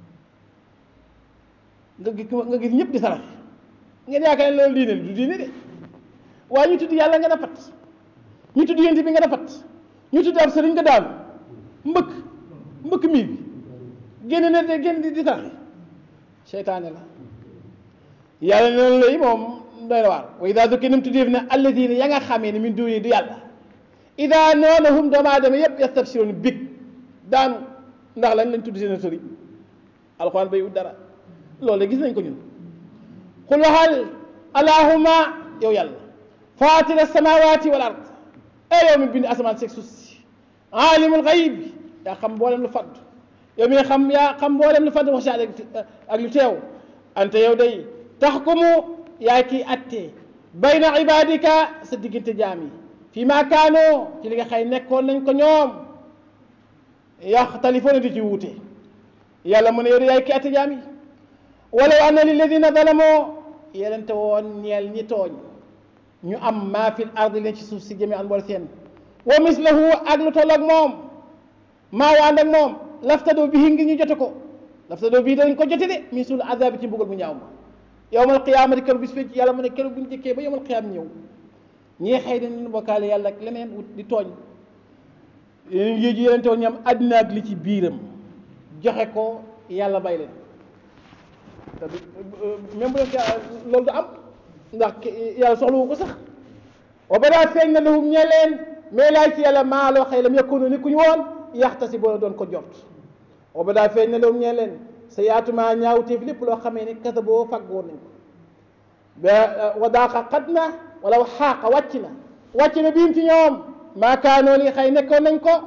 nga gis nga gis ñëpp di sarax ngeen yaakaar ne loolu diine du diine de waaye ñu tudd yàlla nga da pat ñu tudd yent bi nga da pat ñu tudd ab sëriñ nga daanu mbëkk mbëkk mii bi génn ne de génn di di sarax seytaane la yàlla ne loolu lay moom doy na waar wa ida dukki nam tuddeef ne alladina ya nga xamee ne min duuni du yàlla ida noonahum doomu aadama yëpp yastabsiroon big daanu ndax lañ lañ tudd seen sëriñ alxuraan bay wut dara loolu gis nañ ko ñun xul waxal allahuma yow yàlla faatira samawati wal ard e yow mi bind asamaan seeg suuf si aalimul xayib yaa xam mboolem lu fadd yow mi xam yaa xam mboolem lu fadd wax ak lu teew ante yow day taxkumu yaa kii attee bayna ibadika sa diggante jaam yi fii maa kaanoo ci li nga xëy nekkoon nañ ko ñoom yaxtalifoona di ci wuute yàlla mu ne yow de yaay kii atte jaam yi walaw anna lilladina zalamoo yelente woon ñeel ñi tooñ ñu am maa fil ardi leen ci suuf si jëme an boole seen wa mislahu ak lu toll ak moom maa wa ànd ak moom laftadoo bi ngi ñu jote ko laftadoo bii dañ ko jote de min suul azabi ci mbugal mu ñaaw ma yowmal qiyaamati keroog bis fecc yàlla mu ne keroog bu ñu jëkkee ba yowmal qiyaam ñëw ñii xëy dañ leen bokkaale yàlla ak leneen wut di tooñ yeneen yéeg yi yeneen teew ñam àddina ak li ci biiram joxe ko yàlla bay leen te du même bu leen loolu du am ndax yàlla soxlawu ko sax wa badaa feeñ na lahum ñe leen mais laay ci yàlla maa loo xëy lam yakunu ni ku ñu woon yaxta si boo doon ko jot wa badaa feeñ na lahum ñe leen sa yaatumaa ñaawteef lépp loo xamee ni kasa boo fàggoon nañ ko ba wa daaqa xat na wala xaaqa wàcc na wàcc na biim ci ñoom maakaanoo li xëy nekkoon nañ ko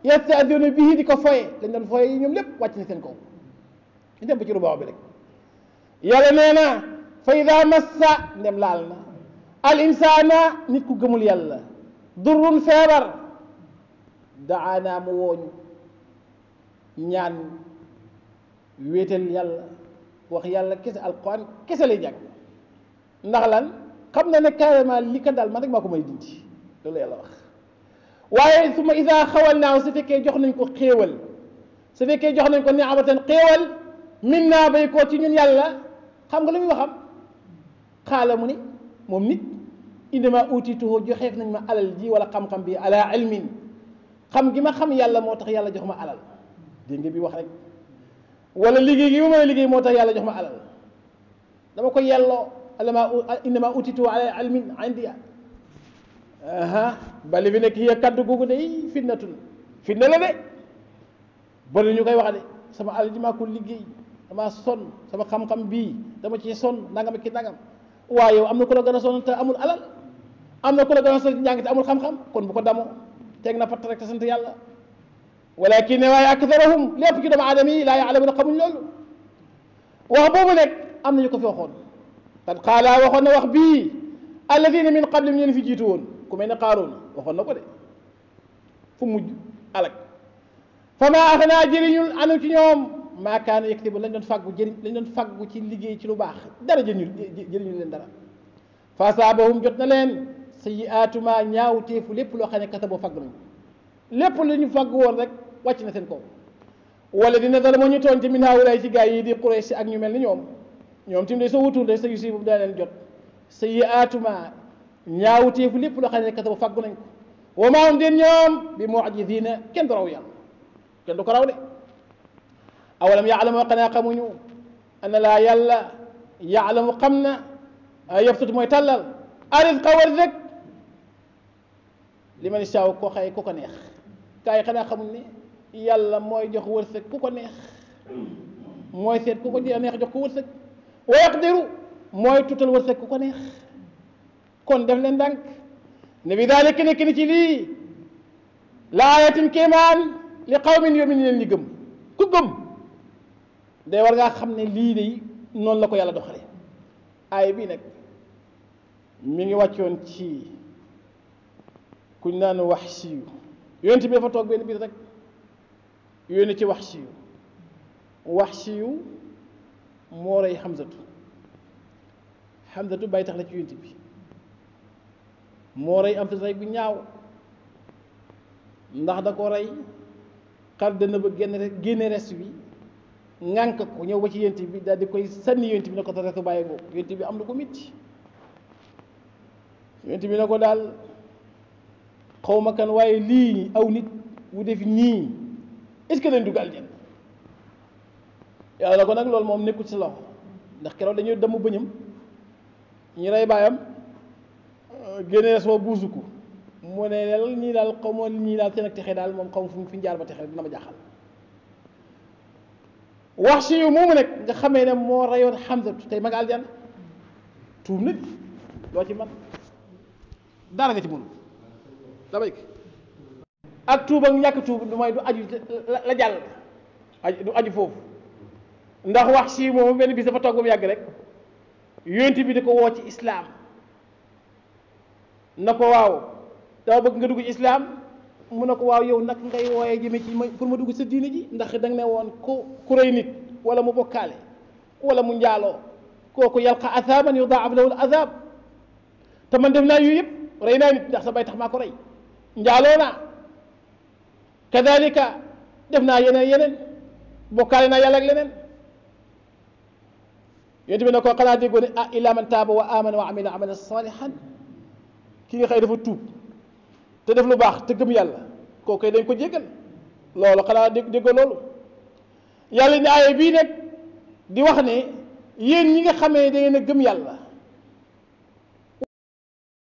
yastahzi'uuna bihi di ko foye lañ doon foye yi ñoom lépp wàcc na seen kaw ñu dem ba ci rubaaw bi rek yàlla nee na fa ida massa ndem laal na al insana nit ku gëmul yàlla durrun feebar daana mu wooñu ñaan wéetal yàlla wax yàlla kese alquran kese lay jàng ndax lan xam na ne carrément li ko daal man rek maa ko may dindi loolu yàlla wax waaye su ma ida xawal naaw su fekkee jox nañ ko xéewal su fekkee jox nañ ko niamatan xéewal min naa bay koo ci ñun yàlla xam nga lu muy waxam xaala mu ni moom nit indama utituhu joxeef nañ ma alal ji wala xam-xam bi ala ilmin xam gi ma xam yàlla moo tax yàlla jox ma alal dégg nga bi wax rek wala liggéey gi ma mën a liggéey moo tax yàlla jox ma alal dama ko yelloo alama indama utituhu ala ilmin india aha bali bi nekk hiya kaddu googu day fitnatun fitna la de bari ñu koy wax de sama alal ji maa ko liggéey dama sonn sama xam-xam bii dama ci sonn nangam ki nangam waaye yow am na ku la gën a sonn te amul alal am na ku la gën a sonn njàng te amul xam-xam kon bu ko damoo teg na fatt rek te sant yàlla walakin ne waaye aktharuhum lépp ci doomu aadama yi laa ya'lamuuna xamuñ loolu wax boobu nekk am nañu ko fi waxoon qad qaala waxoon na wax bii alladina min qablihim ñeen fi jiitu woon ku mel ne Qaaruun waxoon na ko de fu mujj alak fa maa axnaa jëriñul anu ci ñoom maa kaana yaktibu lañ doon fàggu jëriñ lañ doon fàggu ci liggéey ci lu baax dara jëriñu jëriñu leen dara fa asaabahum jot na leen sayyi'aatu maa ñaawteefu lépp loo xam ne kasaboo fàgg nañu lépp lu ñu fàgg woon rek wàcc na seen kaw wala dina dara moo ñu tooñ te min haawulaay ci gaa yi di Quraysh ak ñu mel ni ñoom ñoom tim de soo wutul de sa yu si boobu daa leen jot sayyi'aatu maa ñaawteefu lépp loo xam ne kasaboo fàggu nañ ko wa maa hum den ñoom bi mu'jiziina kenn du raw yàlla kenn du ko raw de awalam yaalamu xanaa xamuñu ana laa yàlla yaalamu xam na yabsut mooy tàllal arisqa wërsëg li man saaw ko xëy ku ko neex gaa yi xanaa xamuñ ne yàlla mooy jox wërsëg ku ko neex mooy seet ku ko neex jox ko wërsëg wa yaqdiru mooy tutal wërsëg ku ko neex kon def leen ndànk ne bi daalik nekk ni ci lii laayatin kéemaan li qawmin yu'minuuna ñi gëm ku gëm day war ngaa xam ne lii de noonu la ko yàlla doxale aay bii nag mi ngi wàccoon ci kuñ naan Wahshi yonent bi dafa toog benn biir rek yónni ci Wahshi Wahshi moo rey Hamzatu Hamzatu bàyyi tax la ci yonent bi moo rey am rey bu ñaaw ndax da ko rey xar dana ba génn rek génne rest bi ŋànk ko ñëw ba ci yent bi daal di koy sànni yent bi ne ko sa restu bàyyi ko yent bi am na ko mitti yent bi ne ko daal xaw ma kan waaye lii aw nit wu def nii est-ce que dañ dugg aljanna yàlla na ko nag loolu moom nekkul ci loxo ndax keroog dañuy dem bëñam ñu rey baayam génne res ba buusu ko mu ne lel ñii daal xaw ma ñii daal seen ak texe daal moom xaw ma fu fi jaar ba texe dina ma jaaxal wax si yu moomu nag nga xamee ne moo reyoon Hamzatu tey ma nga aljanna tuub nag loo ci man dara nga ci mënu damay ak tuub ak ñàkk tuub du mooy du aju la jàll du aju foofu ndax wax si moomu benn bis dafa toog ba mu yàgg rek yonent bi di ko woo ci islaam na ko waaw dama bëgg nga dugg ci islaam mu ne ko waaw yow nag ngay wooyee jëme ci ma pour ma dugg sa diine ji ndax da nga ne woon ku ku rëy nit wala mu bokkaale wala mu njaaloo kooku yalqa azaban yudaaf lahu al azab te man def naa yu yëpp rey naa nit ndax sa bay tax maa ko rey njaaloo naa kadalika def naa yeneen yeneen bokkaale naa yàlla ak leneen yonent bi ne ko xanaa déggoo ne ah illa man taaba wa amana wa amila amalan salihan ki nga xëy dafa tuub te def lu baax te gëm yàlla kooku dañ ko jéggal loolu xanaa dégg déggoo loolu yàlla ne aaya bii nag di wax ne yéen ñi nga xamee da ngeen a gëm yàlla